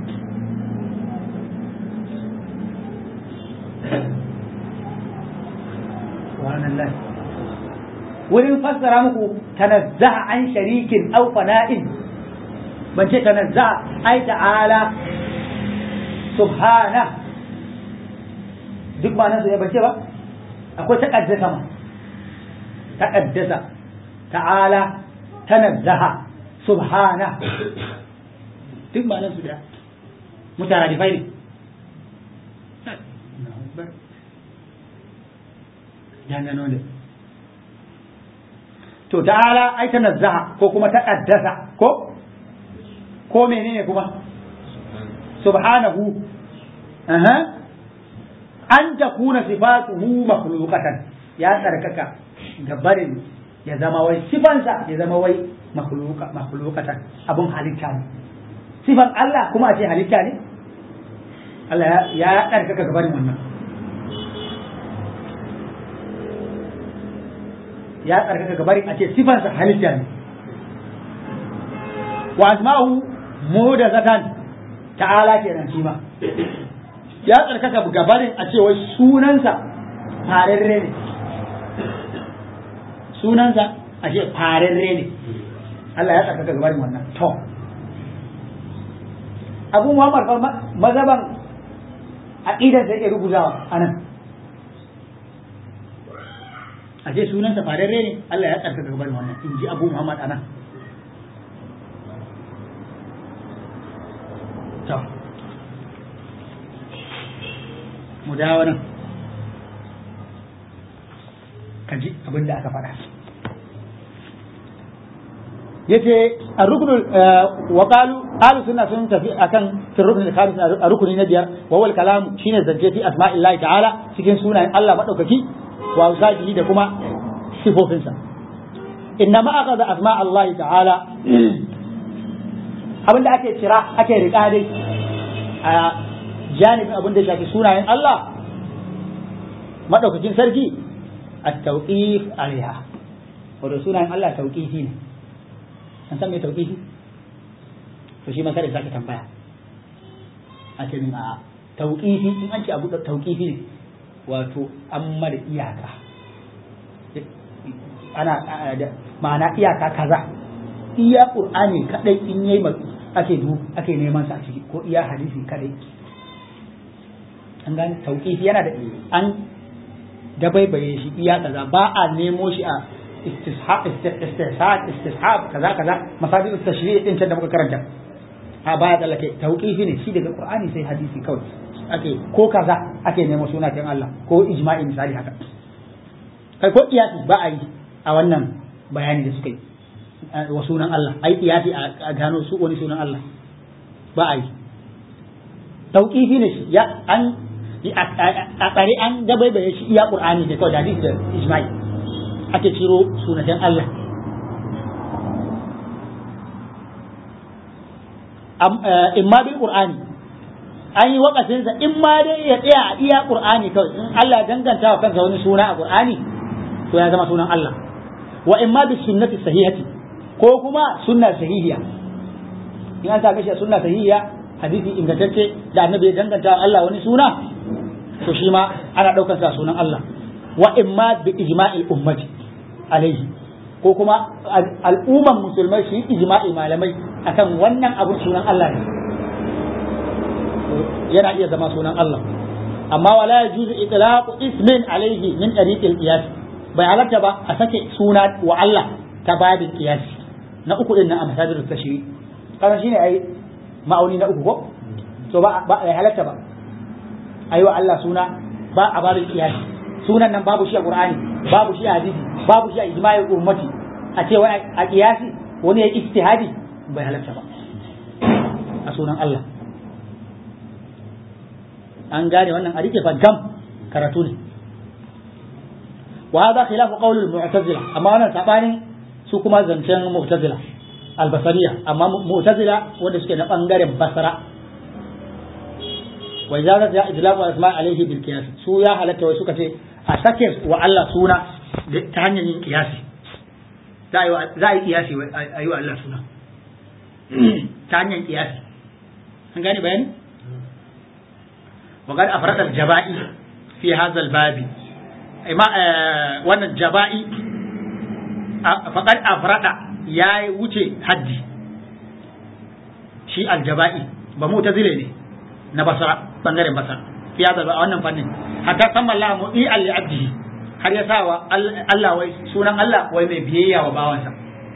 subhanallah wurin fassara muku tanazzaha an sharikin aw fana'in ban ce tanazzaha ai ta'ala subhana duk ma nan su ban ce ba akwai taqaddasa ma taqaddasa ta'ala tanazzaha subhana duk ma nan su da mutaradifai ne dangano ne to ta'ala ai tanazzaha ko kuma taqaddasa ko ko menene kuma subhanahu aha an takuna sifatuhu makhluqatan ya tsarkaka gabarin ya zama wai sifansa ya zama wai makhluqa makhluqatan abun halitta ne sifan Allah kuma a ce halitta ne Allah ya tsarkaka gabarin wannan ya tsarkaka gabarin a ce sifansa halitta ne wa asma'u muhdathatan ta'ala kenan shi ma ya tsarkaka gabarin a ce wai sunansa fararre ne sunansa a ce fararre ne Allah ya tsarkaka gabarin wannan to abu Muhammad fa mazaban aqidar da yake rubutawa anan a ce sunansa fararre ne Allah ya tsarkaka gabarin wannan in ji abu Muhammad anan to mu dawo nan ka ji abin da aka faɗa yace ar-rukn wa qalu ahlu sunna sun tafi akan fi rukn al-khamis a rukuni na biyar wa wal kalam shine zance fi asma'illahi ta'ala cikin sunayen Allah madaukaki wa usajihi da kuma sifofinsa inna ma akhadha asma' Allah ta'ala abin da ake kira ake riƙa dai a janibin abin da shafi sunayen Allah madaukakin sarki at-tawqif alaiha wato sunayen Allah tawqifi ne an san me tawqifi to shi ma kada zaka tambaya a ce min a tawqifi in an ce abu tawqifi ne wato an mara iyaka ana ma'ana iyaka kaza iya qur'ani kadai in yayi ake du ake neman sa a ciki ko iya hadisi kadai an gane tauqifi yana da an dabaibaye shi iya kaza ba a nemo shi a istishab istishab istishab kaza kaza masadir tashri' din da muka karanta a baya tsallake tauqifi ne shi daga qur'ani sai hadisi kawai ake ko kaza ake nemo suna kan Allah ko ijma'i misali haka kai ko kiyasi ba a yi a wannan bayani da suka yi wa sunan Allah ai kiyasi a gano su wani sunan Allah ba a yi tauqifi ne shi ya an a tsare an dabaibaye shi iya qur'ani da kawai da hadisi da ijma'i ake ciro sunan Allah imma bil qur'ani an yi wakafinsa in ma dai ya tsaya a iya qur'ani kawai in Allah ya danganta wa kansa wani suna a qur'ani to ya zama sunan Allah wa imma bis sunnati sahihati ko kuma sunna sahihiya in an same shi sunna sahihiya hadisi ingantacce da annabi ya danganta Allah wani suna to shi ma ana daukar sa sunan Allah wa imma bi ijma'il ummati alaihi ko kuma al'umman musulmai su yi ijma'i malamai akan wannan abun sunan Allah ne yana iya zama sunan Allah amma wala yajuzu itlaqu ismin alaihi min tariqil qiyas bai halatta ba a sake suna wa Allah ta babin qiyas na uku din nan a masadirul tashri kana shine ai ma'auni na uku ko to ba ba ya halatta ba ayi wa Allah suna ba a babin qiyas sunan nan babu shi a Qur'ani babu shi a hadisi babu shi a ijma'in ummati a ce wai a qiyasi wani ya ijtihadi bai halatta ba a sunan Allah an gane wannan a rike fa gam karatu ne wa hada khilafu qawl al-mu'tazila amma wannan sabanin su kuma zancen mu'tazila al-basariya amma mu'tazila wanda suke na bangaren basara wa idza za idlaqu asma alayhi bil qiyas su ya halatta wai suka ce a sake wa Allah suna ta hanyar yin qiyasi za a yi qiyasi a yi wa Allah suna ta hanyar qiyasi an gane bayani وقد أفرد الجبائي في هذا الباب ما وانا الجبائي فقد أفرد يا وجه حدي شيء الجبائي بموتزلة ne na basara bangaren basara fi hada ba wannan fannin hatta sama Allah mu'i al abdihi har ya sawa Allah wai sunan Allah wai mai biyayya wa bawansa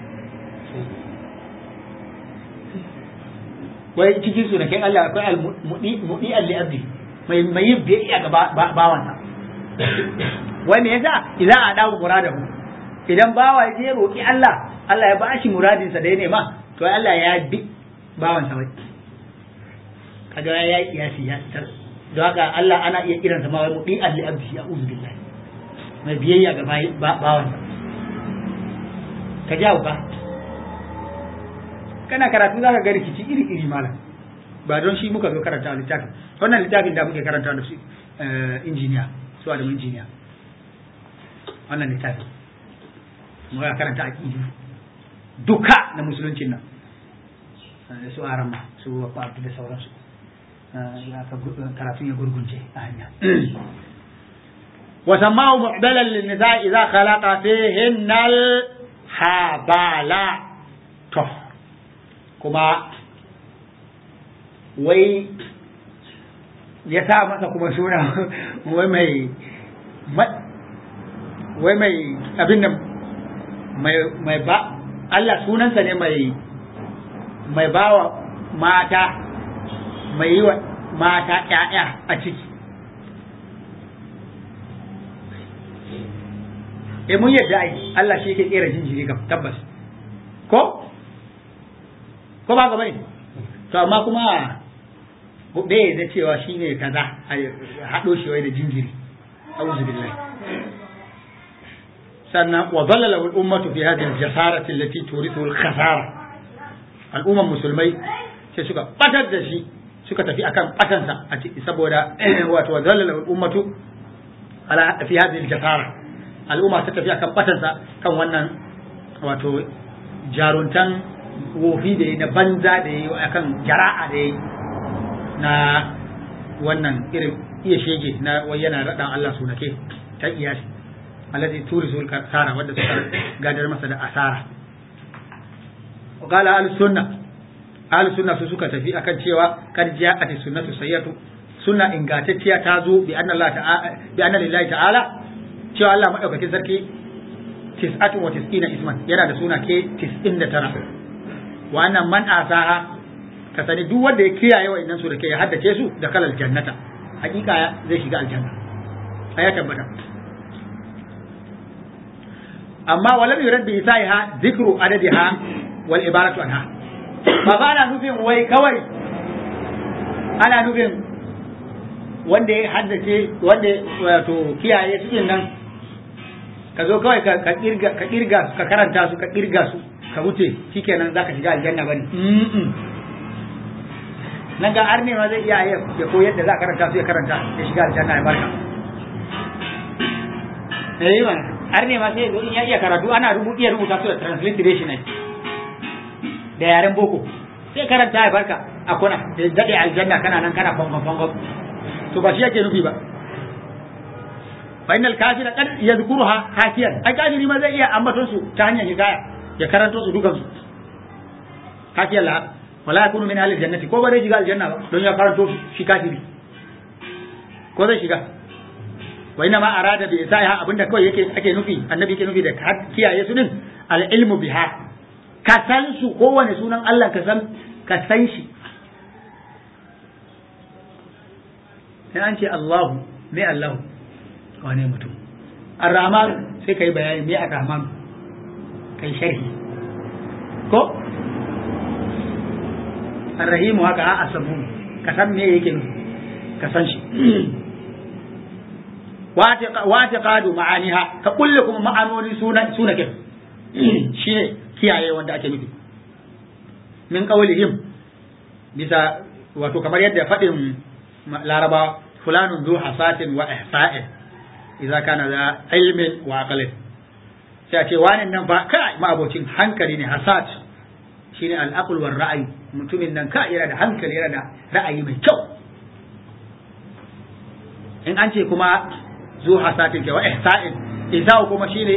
wai cikin su da kai Allah akwai al mu'i al abdihi mai mai yin biyayya ga bawansa wai me yasa idan a dawo muradahu idan bawa ya je roki Allah Allah ya bashi muradinsa da ya nema to Allah ya bi bawansa wai kaga ya yi kiyasi ya tar don haka Allah ana iya kiransa ma wai mudi alli abdi ya uzu billahi mai biyayya ga bawansa ka jawo ba kana karatu zaka ga rikici iri iri malam ba don shi muka zo karanta a littafin wannan littafin da muke karanta da su injiniya su da injiniya wannan littafin muka karanta a ƙidu duka na musuluncin nan su arama su wafa abdu da sauransu karatun ya gurgunce a hanya وسماه معدلا للنساء إذا خلق فيهن الحبالة كما wai ya sa masa kuma suna wai mai wai mai abin da mai ba Allah sunansa ne mai mai bawa mata mai yi wa mata ƴaƴa a ciki eh mun yadda ai Allah shi yake kera jinjiri kam tabbas ko ko ba ga bane to amma kuma bai da cewa shi ne kaza a haɗo shi wai da jinjiri auzu billahi sannan wa dhallala al ummatu fi hadhihi al jasarati allati turithu al khasara al umman musulmai sai suka batar da shi suka tafi akan batansa a ciki saboda wato wa dhallala al ummatu ala fi hadhihi al jasara al umma ta tafi akan batansa kan wannan wato jaruntan wofi da yi na banza da yi akan jara'a da yi na wannan irin iya shege na wai yana raɗan Allah sunake ta iyasi alladhi turisul kasara wanda suka gadar masa da asara wa qala ahlus sunna ahlus sunna su suka tafi akan cewa kad ja'at sunnatu sayyatu sunna ingantacciya ta zo bi anna Allah ta'ala bi anna lillahi ta'ala cewa Allah madaukakin sarki tis'atu wa tis'ina isman yana da suna ke 99 wa annan man asaha ka sani duk wanda ya kiyaye wa'annan su da ke ya haddace su da kalal jannata hakika zai shiga aljanna ya tabbata amma walam yurad bi isaiha dhikru adadiha wal ibaratu anha ba ba ana nufin wai kawai ana nufin wanda ya haddace wanda wato kiyaye su nan ka zo kawai ka kirga ka kirga ka karanta su ka kirga su ka wuce shikenan zaka shiga aljanna bane nan ga arne ma zai iya ya koyar da za a karanta su ya karanta ya shiga aljanna ya barka eh ma arne ma sai in ya iya karatu ana rubuta iya rubuta su da transliteration ne da yaren boko sai karanta ya barka a kuna da dade aljanna kana nan kana fangon fangon to ba shi yake nufi ba fa innal kafira qad yadhkuruha hakiyan ai kafiri ma zai iya ambaton su ta hanyar hikaya ya karanto su dukan su hakiyan la wala yakunu min ahli jannati ko ba zai shiga aljanna ba don ya karanto su shi kafiri ko zai shiga wa inna ma arada bi isaiha abinda kawai yake ake nufi annabi yake nufi da kiyaye su din al ilmu biha ka san su kowane sunan Allah ka san ka san shi in an ce Allahu me Allahu wane mutum ar-rahman sai kai bayani me ar-rahman kai sharhi ko ar-rahim haka a asabu ka san me yake ka san shi wata kadu ma'aniha ka kulle kuma ma'anoni suna suna kin shine kiyaye wanda ake nufi min qawlihim bisa wato kamar yadda faɗin laraba fulanun zu hasatin wa ihsa'in idza kana da ilmin wa aqlin sai a ce wani nan ba kai ma'abocin hankali ne hasat shine al-aql war ra'ayi mutumin nan ka yana da hankali yana da ra'ayi mai kyau in an ce kuma zu hasatin ke wa ihsa'in ihsa'u kuma shine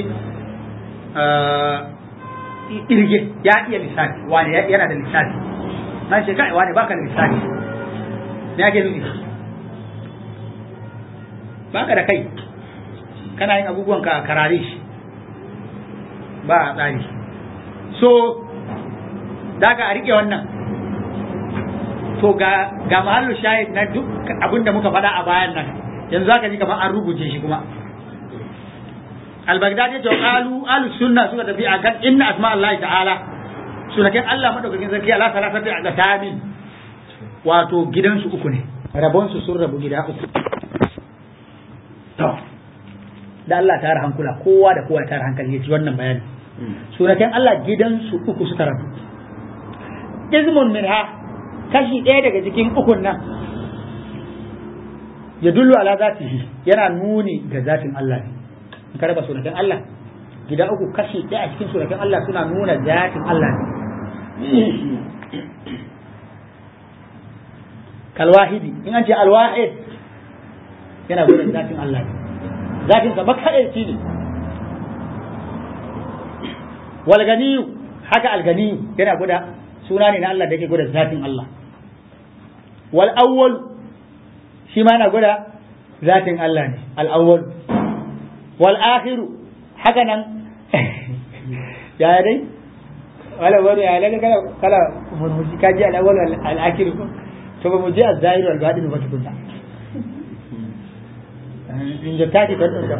irge ya iya lissafi wani yana da lissafi na ce kai wani baka da lissafi me ake nufi baka da kai kana yin abubuwan ka karare shi ba a tsari so daga a rike wannan to ga ga mahallu shahid na duk abin da muka faɗa a bayan nan yanzu zaka ji kamar an rubuce shi kuma al-baghdadi to qalu ahlus sunna suka tafi akan inna asma Allah ta'ala sunakin Allah madaukakin sarki Allah salatati a gatamin wato gidansu uku ne rabon su sun rabu gida uku to da Allah ta hankula kowa da kowa ta hankali ya ci wannan bayani sunakin Allah gidansu uku suka rabu izmun minha kashi ɗaya daga cikin ukun nan ya dullu ala zatihi yana nuni ga zatin Allah ne in ka raba sunakan Allah gida uku kashi ɗaya a cikin sunakan Allah suna nuna zatin Allah ne kalwahidi in an ce alwahid yana gudun zatin Allah ne zatin sa makaɗaici ne walganiyu haka alganiyu yana guda suna ne na Allah da yake guda zatin Allah wal awwal shi ma yana guda zatin Allah ne al awwal wal akhiru haka nan ya dai wala wani ya daga kala kala murmushi kaji al awwal al akhiru to ba mu je al zahir wal batin ba tukunna in da taki kan da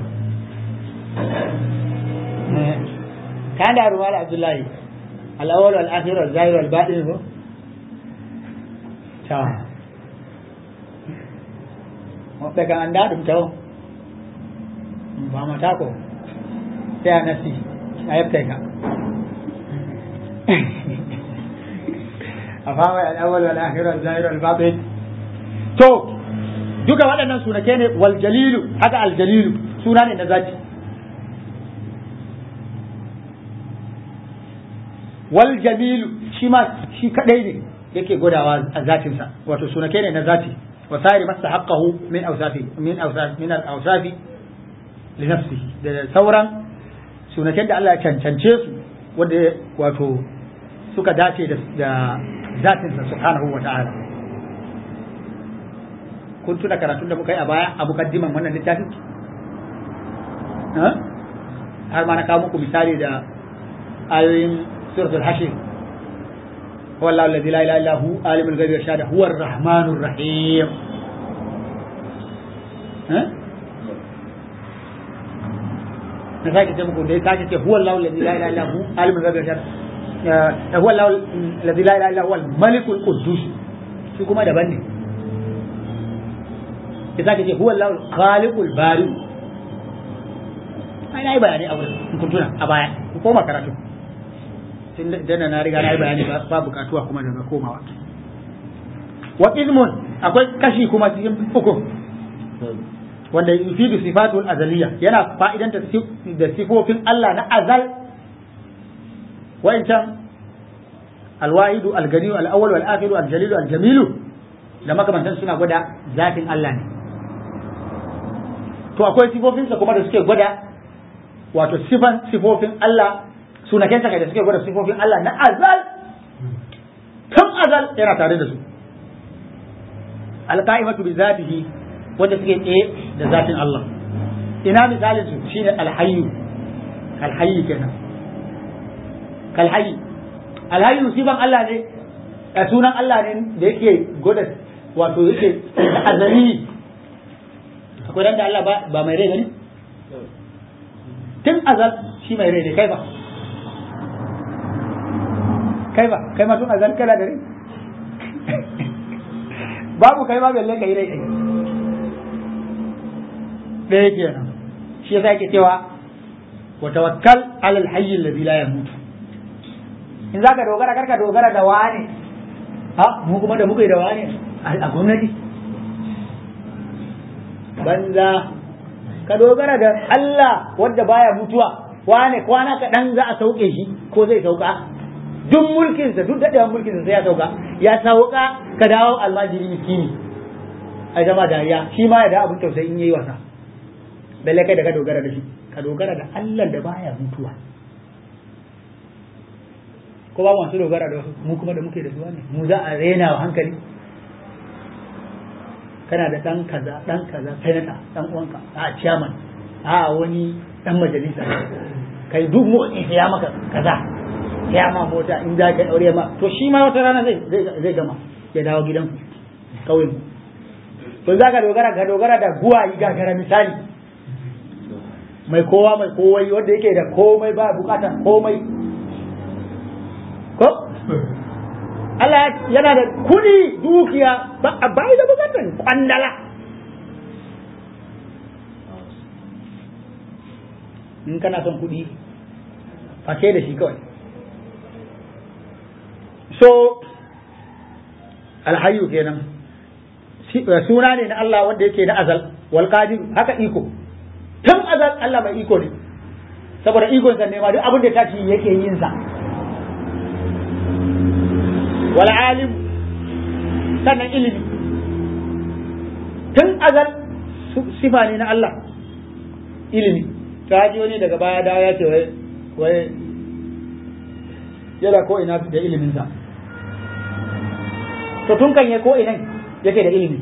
kan da ruwal abdullahi al awwal wal akhiru al zahir wal batin ko ta ɓe kan annda ɗum taw famata ko sai a nasti a yeftai ka a fama al'awwal wal akhir wal zahir wal batin to duka waɗannan sunake ne wal jalilu haka al jalilu suna ne na zati wal jamilu shi ma shi kadai ne yake gudawa a zatinsa wato sunake ne na zati وسائر ما استحقه من أوصافه من أوصاف من الأوصاف لنفسه da sauran sunaken da Allah ya cancance su wanda wato suka dace da zatinsa subhanahu wa ta'ala kun tuna karatun da muka yi a baya a mukaddiman wannan littafin har ma na kawo muku misali da ayoyin suratul hashir هو الله الذي لا اله الا هو عالم الغيب والشهاده هو الرحمن الرحيم ها نساك تمكو دي ساك هو الله الذي لا اله الا هو عالم الغيب والشهاده هو الله الذي لا اله الا هو الملك القدوس shi kuma daban ne ya sake ce huwa Allah khaliqul bari ai na yi bayani a wurin in kun tuna a baya ku koma karatu tun da na riga na yi bayani ba bukatuwa kuma daga komawa wa ilmun akwai kashi kuma cikin uku wanda yufidu sifatul azaliya yana fa'idanta da sifofin Allah na azal wa'incan alwahidu alganiyu al'awwal wal akhiru aljalilu aljamilu da makamantan suna gwada zatin Allah ne to akwai sifofinsa kuma da suke gwada wato sifan sifofin Allah sunakensa kai da suke gwada sifofin Allah na azal tun azal yana tare da su alqa'imatu bi zatihi wanda suke tsaye da zatin Allah ina misalin su shine alhayyu alhayyu kenan kalhayyu alhayyu sifan Allah ne a sunan Allah ne da yake gwada wato yake azali akwai ran da Allah ba mai rai bane tun azal shi mai rai ne kai ba kai ba kai ma tun azal kana da rai babu kai ma balle kai rai da yake nan shi yasa yake cewa wa tawakkal ala alhayy alladhi la yamut in zaka dogara karka dogara da wani ha mu kuma da muka yi da wani a gwamnati banza ka dogara da Allah wadda baya mutuwa wane kwana kaɗan za a sauke shi ko zai sauka duk mulkinsa duk daɗewan mulkinsa sai ya sauka ya sauka ka dawo almajiri miskini a jama dariya shi ma ya da abin tausayi in yayi wasa balle kai da ka dogara da shi ka dogara da Allah da baya mutuwa ko ba masu dogara da wasu mu kuma da muke da su ne mu za a rena wa hankali kana da ɗan kaza ɗan kaza senata ɗan uwanka a chairman a wani ɗan majalisa kai duk motsi ya maka kaza ya ma mota in za ka aure ma to shi ma wata rana zai zai gama ya dawo gidan kauyen to za ka dogara ka dogara da guwayi gagara misali mai kowa mai kowai wanda yake da komai ba bukatar komai ko Allah yana da kudi dukiya ba a bai da bukatar kwandala in kana son kudi fashe da shi kawai so alhayu kenan suna ne na Allah wanda yake na azal wal qadir haka iko tun azal Allah mai iko ne saboda ikon sa ne ma duk abin da ta ci yake yin sa wal alim sannan ilimi tun azal sifa ne na Allah ilimi ta ji wani daga baya da ya ce wai wai yana ko ina da ilimin sa to tun kan ya ko ina yake da ilimi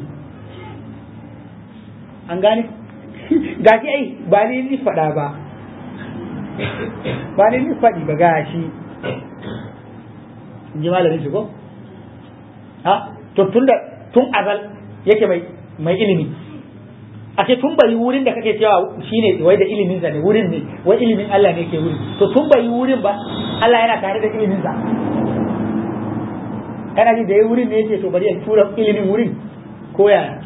an gane gashi ai ba ni ni faɗa ba ba ni ni faɗi ba gashi in ji malamin shi ko ha to tun da tun azal yake mai mai ilimi a ce tun bai wurin da kake cewa shine wai da ilimin sa ne wurin ne wai ilimin Allah ne ke wurin to tun bai wurin ba Allah yana tare da ilimin sa kana ji da ya wurin ne yace to bari in tura ilimin wurin ko yaya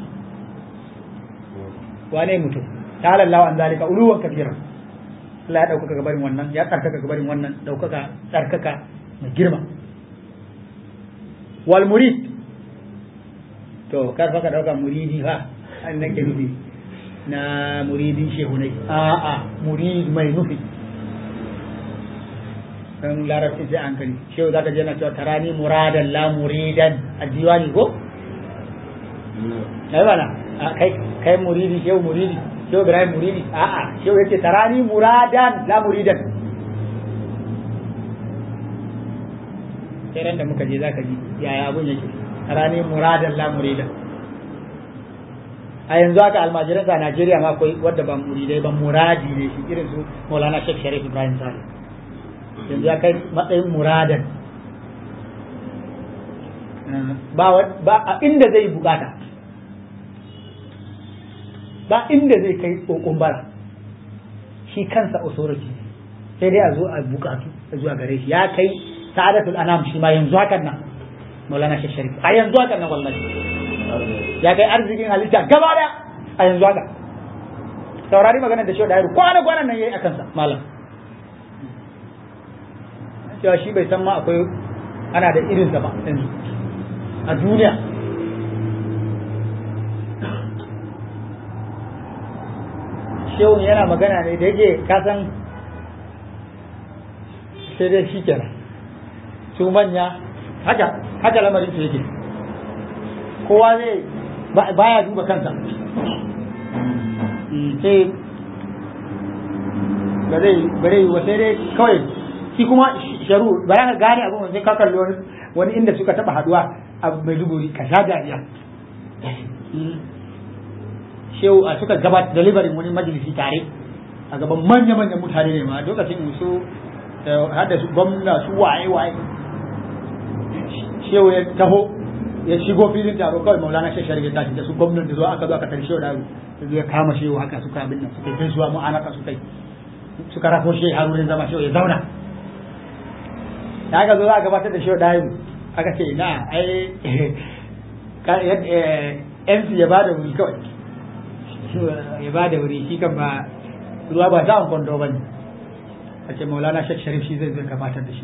wane mutum ta'ala Allah an zalika uluwan kabira Allah ya ɗaukaka gabarin wannan ya tsarkaka gabarin wannan ɗaukaka tsarkaka mai girma wal murid to kar fa ka ɗauka muridi fa an nake nufi na muridin shehunai a'a murid mai nufi dan larabci sai an kari shehu zaka je na cewa tarani muradan la muridan a diwani ko ai bana kai kai muridi shehu muridi shehu ibrahim muridi a'a shehu yace tarani muradan la muridan sai da muka je zaka ji yaya abun yake tarani muradan la muridan a yanzu haka almajiran a Najeriya ma akwai wadda ba muridai ba muradi ne shi irin su Maulana Sheikh Sharif Ibrahim Saleh yanzu ya kai matsayin muradan ba a inda zai bukata ba inda zai kai kokon bara shi kansa authority sai dai a zo a bukatu a zuwa gare shi ya kai sa'adatul anam shi ma yanzu hakan nan maulana shi sharif a yanzu hakan nan wallahi ya kai arzikin halitta gaba daya a yanzu haka saurari maganar da shi da yaro kwana kwanan nan yayi akan sa malam cewa shi bai san ma akwai ana da irinsa ba yanzu a duniya shehun yana magana ne da yake kasan sai dai shi kenan su manya haka haka lamarin su yake kowa zai baya duba kansa sai ba zai ba zai wa sai dai kawai shi kuma sharu ba ya gane abin sai ka kalli wani wani inda suka taba haduwa a Maiduguri ka sha dariya shehu a suka gabat delivery wani majalisi tare a gaban manya-manyan mutane ne ma lokacin su hada su gwamna su waye-waye shehu ya taho ya shigo filin taro kawai maulana shi shari'a tashi da su gwamnan da zo aka zo aka tare shehu da ya kama shehu haka suka abin nan suka kai zuwa mu'anaka suka yi suka rafo shehu har wurin zama shehu ya zauna da aka zo za a gabatar da shehu da aka ce na ai MC ya bada wuri kawai ya bada wuri shi kan ba ruwa ba za a kwando ba ne a ce maulana shek sharif shi zai zai gabatar da shi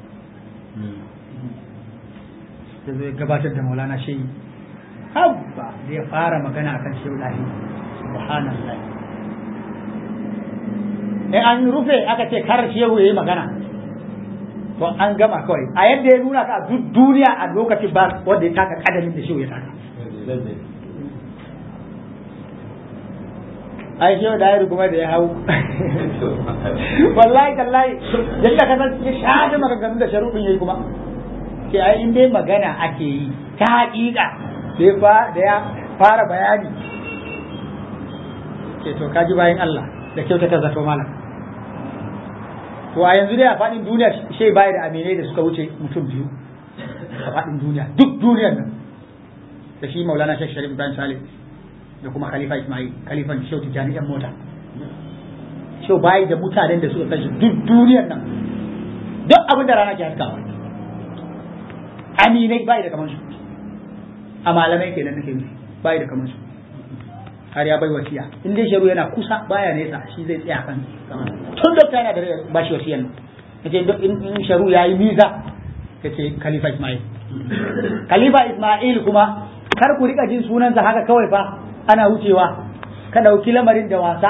zai zai gabatar da maulana shi habba da ya fara magana a kan shehu lahi subhanallah in an rufe aka ce kar shehu ya yi magana to an gama kawai a yadda ya nuna ka duk duniya a lokacin ba wanda ya taka kadamin da shehu ya taka ai shehu da yaro kuma da ya hau wallahi tallahi yadda ka san ya shaɗe maganganun da sharuɗin yayi kuma ke ai in dai magana ake yi ta haƙiƙa da ya fara bayani ke to kaji bayan Allah da kyautata zato malam to a yanzu dai a faɗin duniya shai baya da aminai da suka wuce mutum biyu a faɗin duniya duk duniyar nan da shi maulana shek sharif ibrahim salih da kuma khalifa ismail khalifan shau tijjani yan mota shau baya da mutanen da suka kashe duk duniyar nan duk abin da rana ke haskawa aminai baya da kamar su a malamai kenan nake nufi baya da kamar su har ya bai wasiya in dai sharu yana kusa baya nesa shi zai tsaya kan tun dokta yana da ba shi wasiyan yace in sharu yayi miza yace khalifa ismail khalifa ismail kuma kar ku rika jin sunansa haka kawai fa ana wucewa ka dauki lamarin da wasa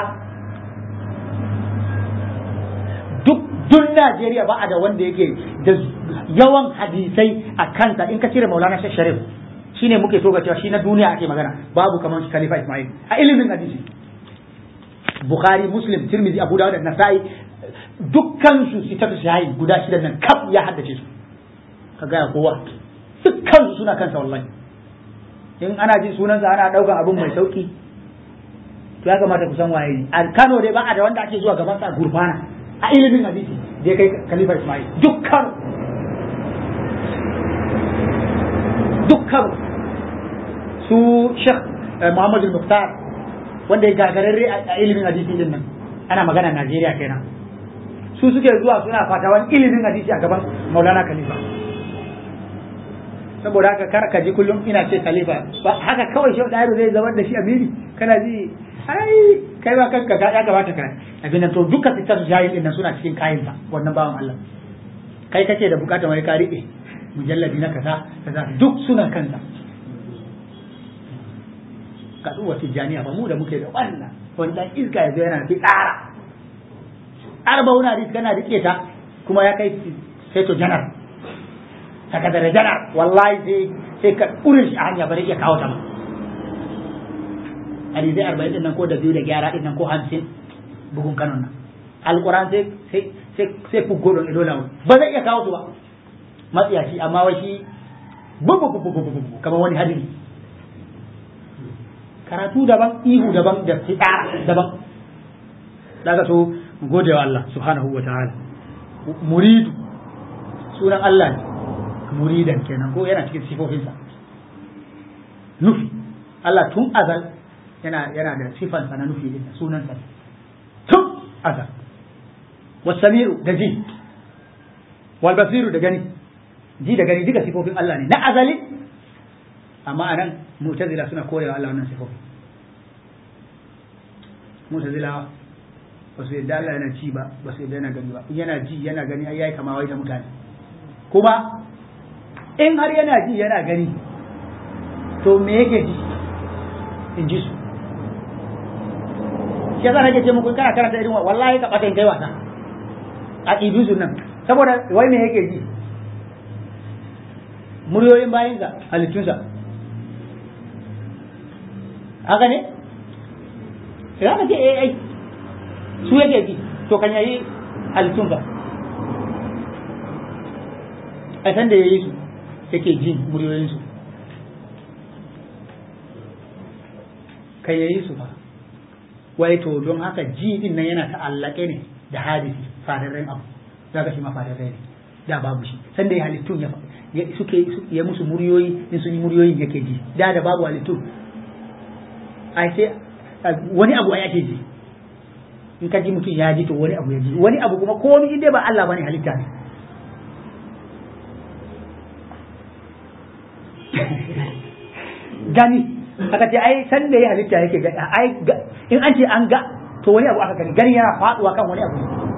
duk duk Najeriya ba a da wanda yake da yawan hadisai a kansa in ka cire Maulana Sheikh Sharif shine muke so ga cewa shi na duniya ake magana babu kamar shi Khalifa Ismail a ilimin hadisi Bukhari Muslim Tirmidhi Abu Dawud da Nasa'i dukkan su sitatu shahi guda shida nan kaf ya haddace su ka gaya kowa dukkan su suna kansa wallahi in ana jin sunansa ana daukan abin mai sauki to ya kamata ku san waye ne a Kano dai ba a da wanda ake zuwa gaban sa gurfana a ilimin hadisi da ya kai Khalifa Ismail dukkan dukkan su Sheikh Muhammad al-Muqtar wanda ya gagararre a ilimin hadisi din nan ana magana Najeriya kenan su suke zuwa suna fatawan ilimin hadisi a gaban Maulana Khalifa saboda haka kar ka ji kullum ina ce Khalifa ba haka kawai Sheikh Dairu zai zama da shi amiri kana ji ai kai ba kanka ka ya kamata ka abin nan to duka fitar jahil din nan suna cikin kayan sa wannan bawan Allah kai kake da bukatar wai ka rike mujalladi na kaza kaza duk suna kansa kaduwa tijjaniya ba mu da muke da wannan wanda iska ya zo yana fi tsara arba'una hadis kana rike ta kuma ya kai sai to janar sakatare janar wallahi sai sai ka kurin shi a hanya bari ya kawo ta ma hadisai arba'in din nan ko da biyu da gyara din nan ko hamsin bugun kanon nan alquran sai sai sai sai fugo don ido lawo ba zai iya kawo su ba matsiyaci amma wai shi bubu bubu bubu kamar wani hadiri karatu daban ihu daban da fitsara daban daga so gode wa Allah subhanahu wa ta'ala muridu sunan Allah ne muridan kenan ko yana cikin sifofinsa nufi Allah tun azal yana yana da sifansa na nufi din sunansa tun azal wasami'u da ji wal basiru da gani ji da gani duka sifofin Allah ne na azali amma anan mu'tazila suna korewa Allah wannan sifofi mu'tazila ba su yadda Allah yana ci ba ba su yadda yana gani ba in yana ji yana gani ai yayi kama wai da mutane kuma in har yana ji yana gani to me yake ji in ji su shi yasa nake ce muku kana karanta irin wallahi ka bata in kai wasa a idusun nan saboda wai me yake ji muryoyin bayansa halittunsa haka ne za ka ce ai su yake ji to kan yayi halittunsa a san da yayi su yake jin muryoyinsu kan yayi su fa wai to don haka ji din nan yana ta'allake ne da hadisi fadarren abu za ka shi ma fadarren ne da babu shi san da ya halittun ya suke ya musu muryoyi in sun yi muryoyin yake ji da da babu halittun ai sai wani abu ai ake ji in ka ji mutum ya ji to wani abu ya ji wani abu kuma komai inda ba Allah bane halitta ne gani aka ce ai san da ya halitta yake gani ai in an ce an ga to wani abu aka gani gani yana faduwa kan wani abu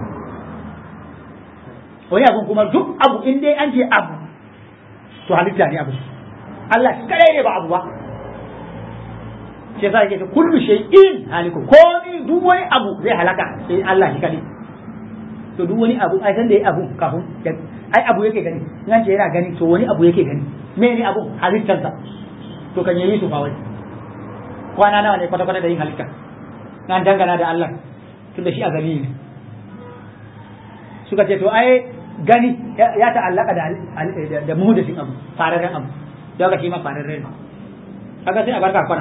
wani abu kuma duk abu in dai an ce abu to halitta ne abu Allah kadai ne ba abu ba shi yasa yake kullu shay'in haliku komai duk wani abu zai halaka sai Allah shi kadai to duk wani abu ai san da ya abu kafin ai abu yake gani in an ce yana gani to wani abu yake gani me ne abu halittarsa to kan yi su fa wai kwana nawa ne kwata-kwata da yin halitta nan dangana da Allah tunda shi a gani ne suka ce to ai gani ya ta'allaka da da muhdasin abu fararen abu don ka shi ma fararen ne kaga sai a barka kwana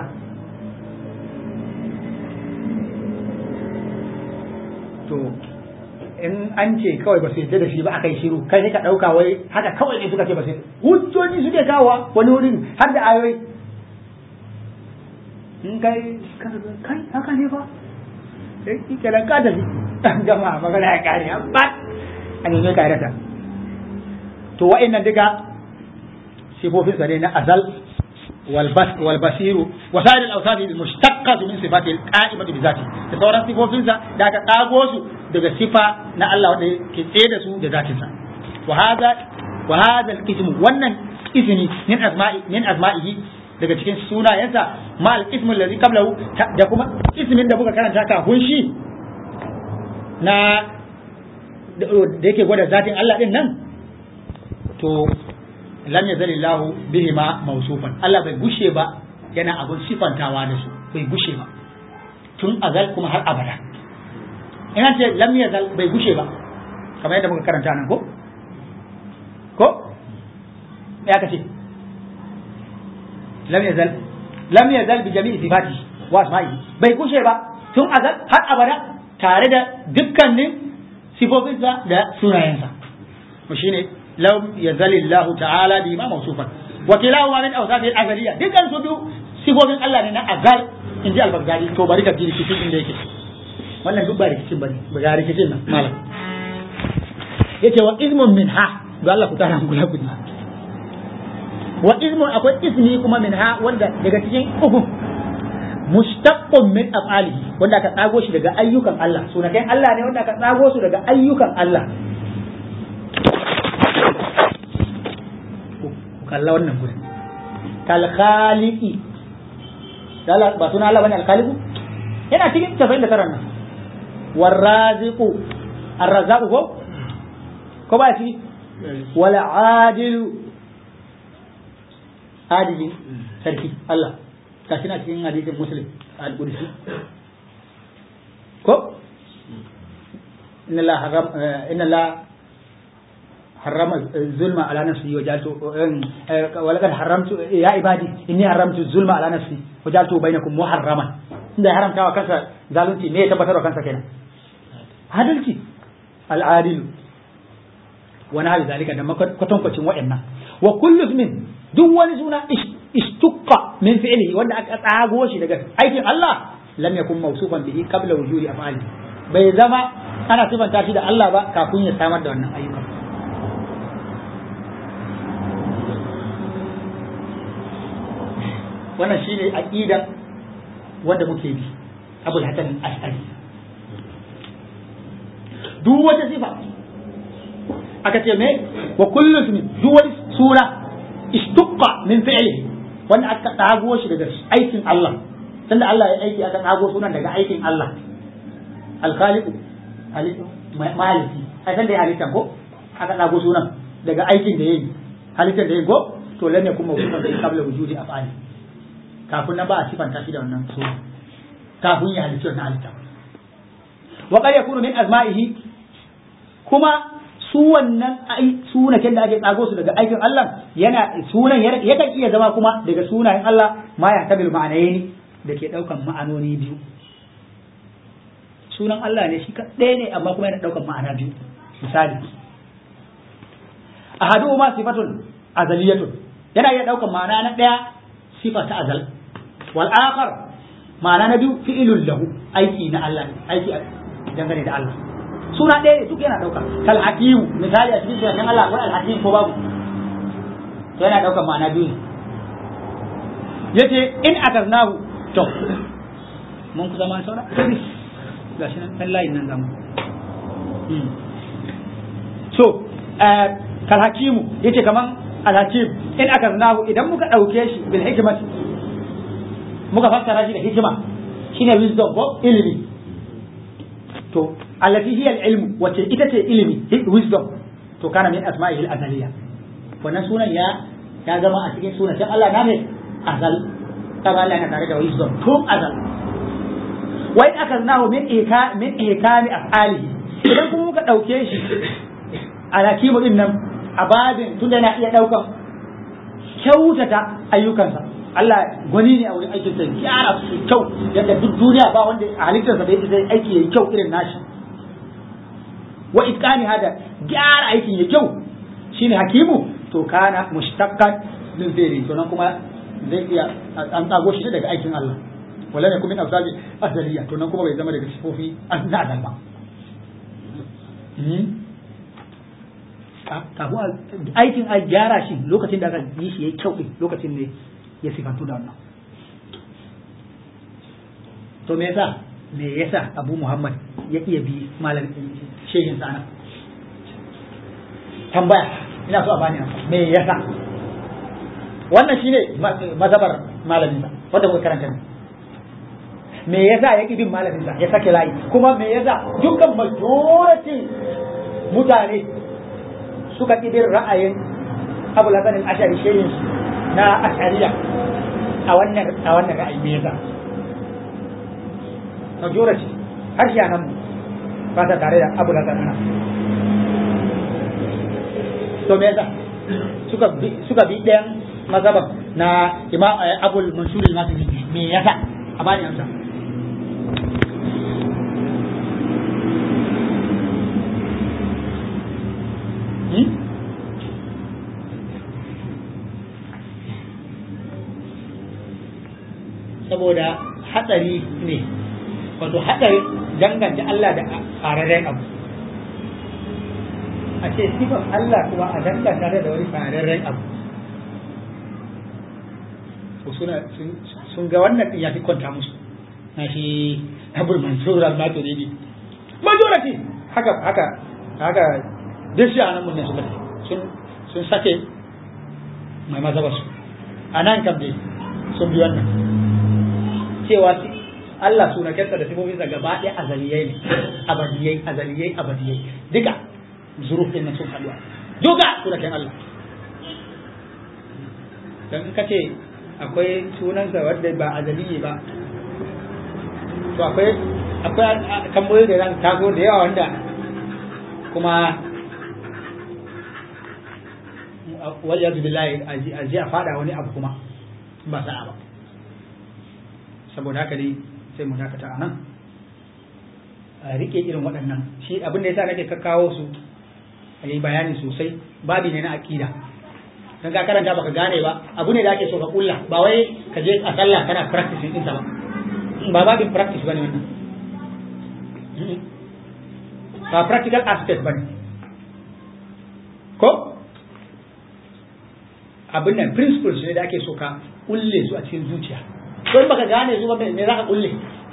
to in an ce kawai ba su yadda da shi ba aka yi shiru kai sai ka ɗauka wai haka kawai ne suka ce ba su hujjoji suke kawo wani wurin har da ayoyi in kai kai haka ne ba sai kike da ka tafi gama magana ya kare ba a nemi ka rata to wa'annan duka sifofin sa ne na azal wal basiru wa sa'ir al awsaf al mushtaqqat min sifati al qa'imati bi zati da sauran sifofin sa da aka kago su daga sifa na Allah wanda ke tsaye da su da zatin sa wa hadha wa hadha al ismu wannan ismi min asma'i min asma'ihi daga cikin sunayensa ma al-ismu allazi qablahu da kuma ismin da muka karanta kafin shi na da yake gwada zatin Allah din nan to lam yazalillahu bihi ma mawsufan Allah bai gushe ba yana abun sifantawa da su bai gushe ba tun azal kuma har abada ina ce lam yazal bai gushe ba kamar yadda muka karanta nan ko ko ya kace lam yazal lam yazal bi jami'i sifati wa asma'i bai kushe ba tun azal har abada tare da dukkanin sifofinsa da sunayensa mu shine lam yazalillahu ta'ala bi ma mawsufan wa kilahuma min awsafi al-azaliyya dukkan su biyu sifofin Allah ne na azal inji al-Baghdadi to bari ka ji rikicin inda yake wannan duk ba rikicin bane ba ga rikicin nan malam yace wa ismun minha ga Allah ku tara kula kudi wa ismun akwai ismi kuma minha wanda daga cikin uku mustaqqun min af'alihi wanda aka tsago shi daga ayyukan Allah sunakai Allah ne wanda aka tsago su daga ayyukan Allah kalla wannan gurin kal khaliqi dala ba suna Allah bane al khaliqu yana cikin 99 nan warraziqu arrazaqu ko ko ba shi wala adilu adili sarki Allah kashi na cikin hadisin muslim al-qudsi ko inna la haram inna la حرم الظلم على نفسي وجعلت ولقد حرمت يا عبادي اني حرمت الظلم على نفسي وجعلته بينكم محرما inda ya haramta wa kansa zalunci me ya tabbatar wa kansa kenan adalci al'adilu wani hali zalika da kwatankwacin wa'annan wa kullu min duk wani suna istukka min fi'lihi wanda aka tsago shi daga aikin Allah lam yakun mawsufan bihi qabla wujudi af'ali bai zama ana sifanta shi da Allah ba kafin ya samar da wannan ayyukan wannan shine aqidan wanda muke bi abul hasan al-ash'ari duk wata sifa aka ce me wa kullu ismi duk wani sura istuqqa min fi'lihi wanda aka tsago shi daga aikin Allah tunda Allah ya aiki aka tsago sunan daga aikin Allah al-khaliq maliki ai san da ya halitta ko aka tsago sunan daga aikin da yayi halittar da yayi ko to lam yakun mawsufan fi qabla wujudi af'ali kafin nan ba a sifanta shi da wannan suna kafin ya halitta wannan halitta wa qad yakunu min azma'ihi kuma su wannan sunaken da ake tsago su daga aikin Allah yana sunan yakan iya zama kuma daga sunayen Allah ma ya tabil ma'anayni da ke daukan ma'anoni biyu sunan Allah ne shi ɗaya ne amma kuma yana daukan ma'ana biyu misali ahadu ma sifatun azaliyatun yana iya daukan ma'ana na ɗaya sifa ta azal wal akhar ma'ana na biyu fi'ilul lahu aiki na Allah aiki dangane da Allah suna ɗaya ne duk yana ɗauka kal hakimu misali a cikin sunan Allah akwai al hakim ko babu to yana ɗaukar ma'ana biyu ne yace in akaznahu to mun kusa ma saura sai gashi nan dan layin nan zamu so kal hakimu yace kaman al hakim in akaznahu idan muka ɗauke shi bil hikmati muka fassara shi da hikima shine wisdom ko ilimi to allati hiya al-ilm wace ita ce ilimi wisdom to kana min asma'ihi al-azaliyya wannan sunan ya ya zama a cikin sunan Allah na ne azal kaga Allah yana tare da wisdom tun azal wa in akaznahu min ika min ikami af'alihi idan kuma muka dauke shi ala kimu din nan a babin tunda yana iya daukan kyautata ayyukansa Allah gwani ne a wurin aikin sa gyara su kyau yadda duk duniya ba wanda a halittarsa bai zai aiki yayi kyau irin nashi wa itqani hada gyara aikin yayi kyau shine hakimu to kana mushtaqqan min zai to nan kuma zai iya an tsago shi daga aikin Allah wala ne kuma min afsali azaliya to nan kuma bai zama daga sifofi an na azal ba kafin aikin a gyara shi lokacin da aka yi shi yayi kyau din lokacin ne ya sifantu da wannan to me yasa me yasa abu muhammad ya iya bi malam shehin sana tambaya ina so a bani amsa me yasa wannan shine mazhabar malamin sa wanda muka karanta ne me yasa ya ki bin malamin sa ya sake layi kuma me yasa dukkan majority mutane suka ki bin ra'ayin abu lasanin ashari shehin na ashariya a wannan a wannan ra'ayi me yasa majority har shi nan ba ta tare da abu lasan ana to me yasa suka bi suka bi ɗayan mazhaban na imam abul mansur al-maturidi me yasa a bani amsa saboda hatsari ne wato hatsari danganta Allah da fararen abu a ce sifan Allah kuma a danganta da wani fararen abu suna sun ga wannan ya fi kwanta musu na shi abul mansur al-maturidi majority haka haka haka duk shi anan mun ne suka sun sun sake mai mazaba su anan kam dai sun bi wannan cewa Allah sunakensa da sifofinsa gaba ɗaya azaliyai ne abadiyai azaliyai abadiyai duka zurufin nan sun haɗuwa duka sunaken Allah dan in ka ce akwai sunansa wanda ba azaliyi ba to akwai akwai kamboyi da zan taso da yawa wanda kuma wajen billahi a ji a fada wani abu kuma ba sa'a ba saboda haka dai sai mu dakata a nan a rike irin waɗannan shi abin da yasa nake kakkawo su a yi bayani sosai babi ne na aƙida dan ka karanta baka gane ba abu ne da ake so ka kulla ba wai ka je a sallah kana practicing ɗinsa ba ba babin practice bane wannan ba practical aspect bane ko abin nan principles ne da ake so ka kulle su a cikin zuciya ko in baka gane su ba me za ka kulle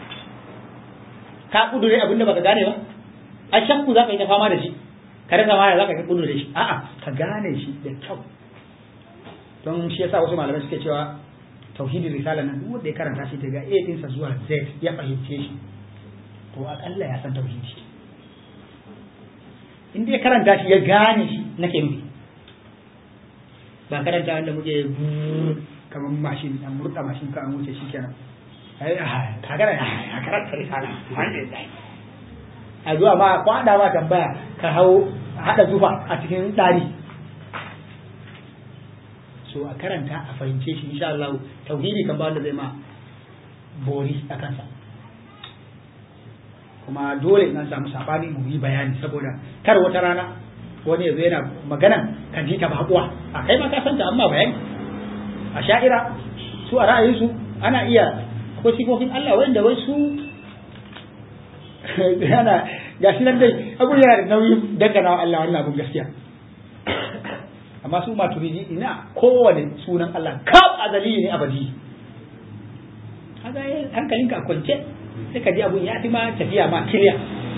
ka kudure abin da baka gane ba a shakku za ka yi ta fama da shi ka rasa ma za ka yi kudure shi a'a ka gane shi da kyau don shi yasa wasu malamai suke cewa tauhidin risala nan duk wanda ya karanta shi daga A ɗinsa zuwa Z ya fahimce shi to akalla ya san tauhidi in dai karanta shi ya gane shi nake nufi ba karanta wanda muke kamar mashin an murda mashin ka an wuce shikenan ai ka gara ya karanta risala alhamdulillah a zuwa ma kwada ma tambaya ka hau hada zufa a cikin dari so a karanta a fahimce shi insha Allah tauhidi kan ba wanda zai ma bori a kansa kuma dole in an samu sabani mu yi bayani saboda kar wata rana wani yazo yana magana ka ji ta bakuwa a kai ma ka san ta amma bayani a sha'ira su a ra'ayinsu ana iya akwai sifofin Allah wanda wai su yana gashi nan dai abu yana da nauyin dangana wa Allah wannan abun gaskiya amma su maturidi ina kowane sunan Allah kaf azali ne abadi kaga hankalinka a kwance sai ka ji abun ya fi ma tafiya ma kiriya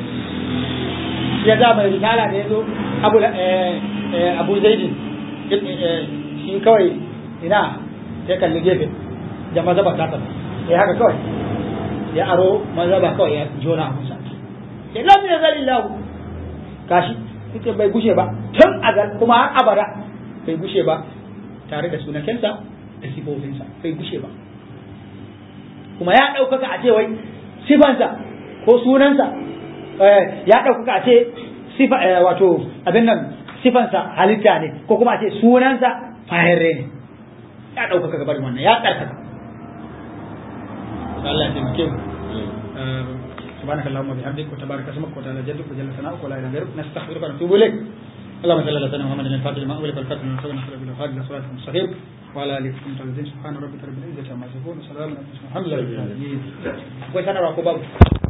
ya za mai risala da ya zo abu abu zaidin shi kawai ina sai kalli gefe da mazaba ta tafi ya haka kawai ya aro mazaba kawai ya jona musa ya lam ya zali lahu kashi ita bai gushe ba tun azal kuma har abada bai gushe ba tare da sunakensa da sifofinsa bai gushe ba kuma ya ɗaukaka a ce wai sifansa ko sunansa ya ɗaukaka a ce sifa wato abin nan sifansa halitta ne ko kuma a ce sunansa fahirre ne ya ɗaukaka gabar wannan ya ɗarkaka Allah ya taimake mu سبحانك اللهم وبحمدك وتبارك اسمك وتعالى جدك وجل ثناؤك ولا اله غيرك نستغفرك ونتوب اليك اللهم صل على سيدنا محمد الفاتح لما أغلق والفاتح لما سبق نصر بالهادي الى صراط المستقيم وعلى اله وصحبه وسلم سبحان ربك رب العزه عما يصفون وسلام على المرسلين الحمد لله رب العالمين.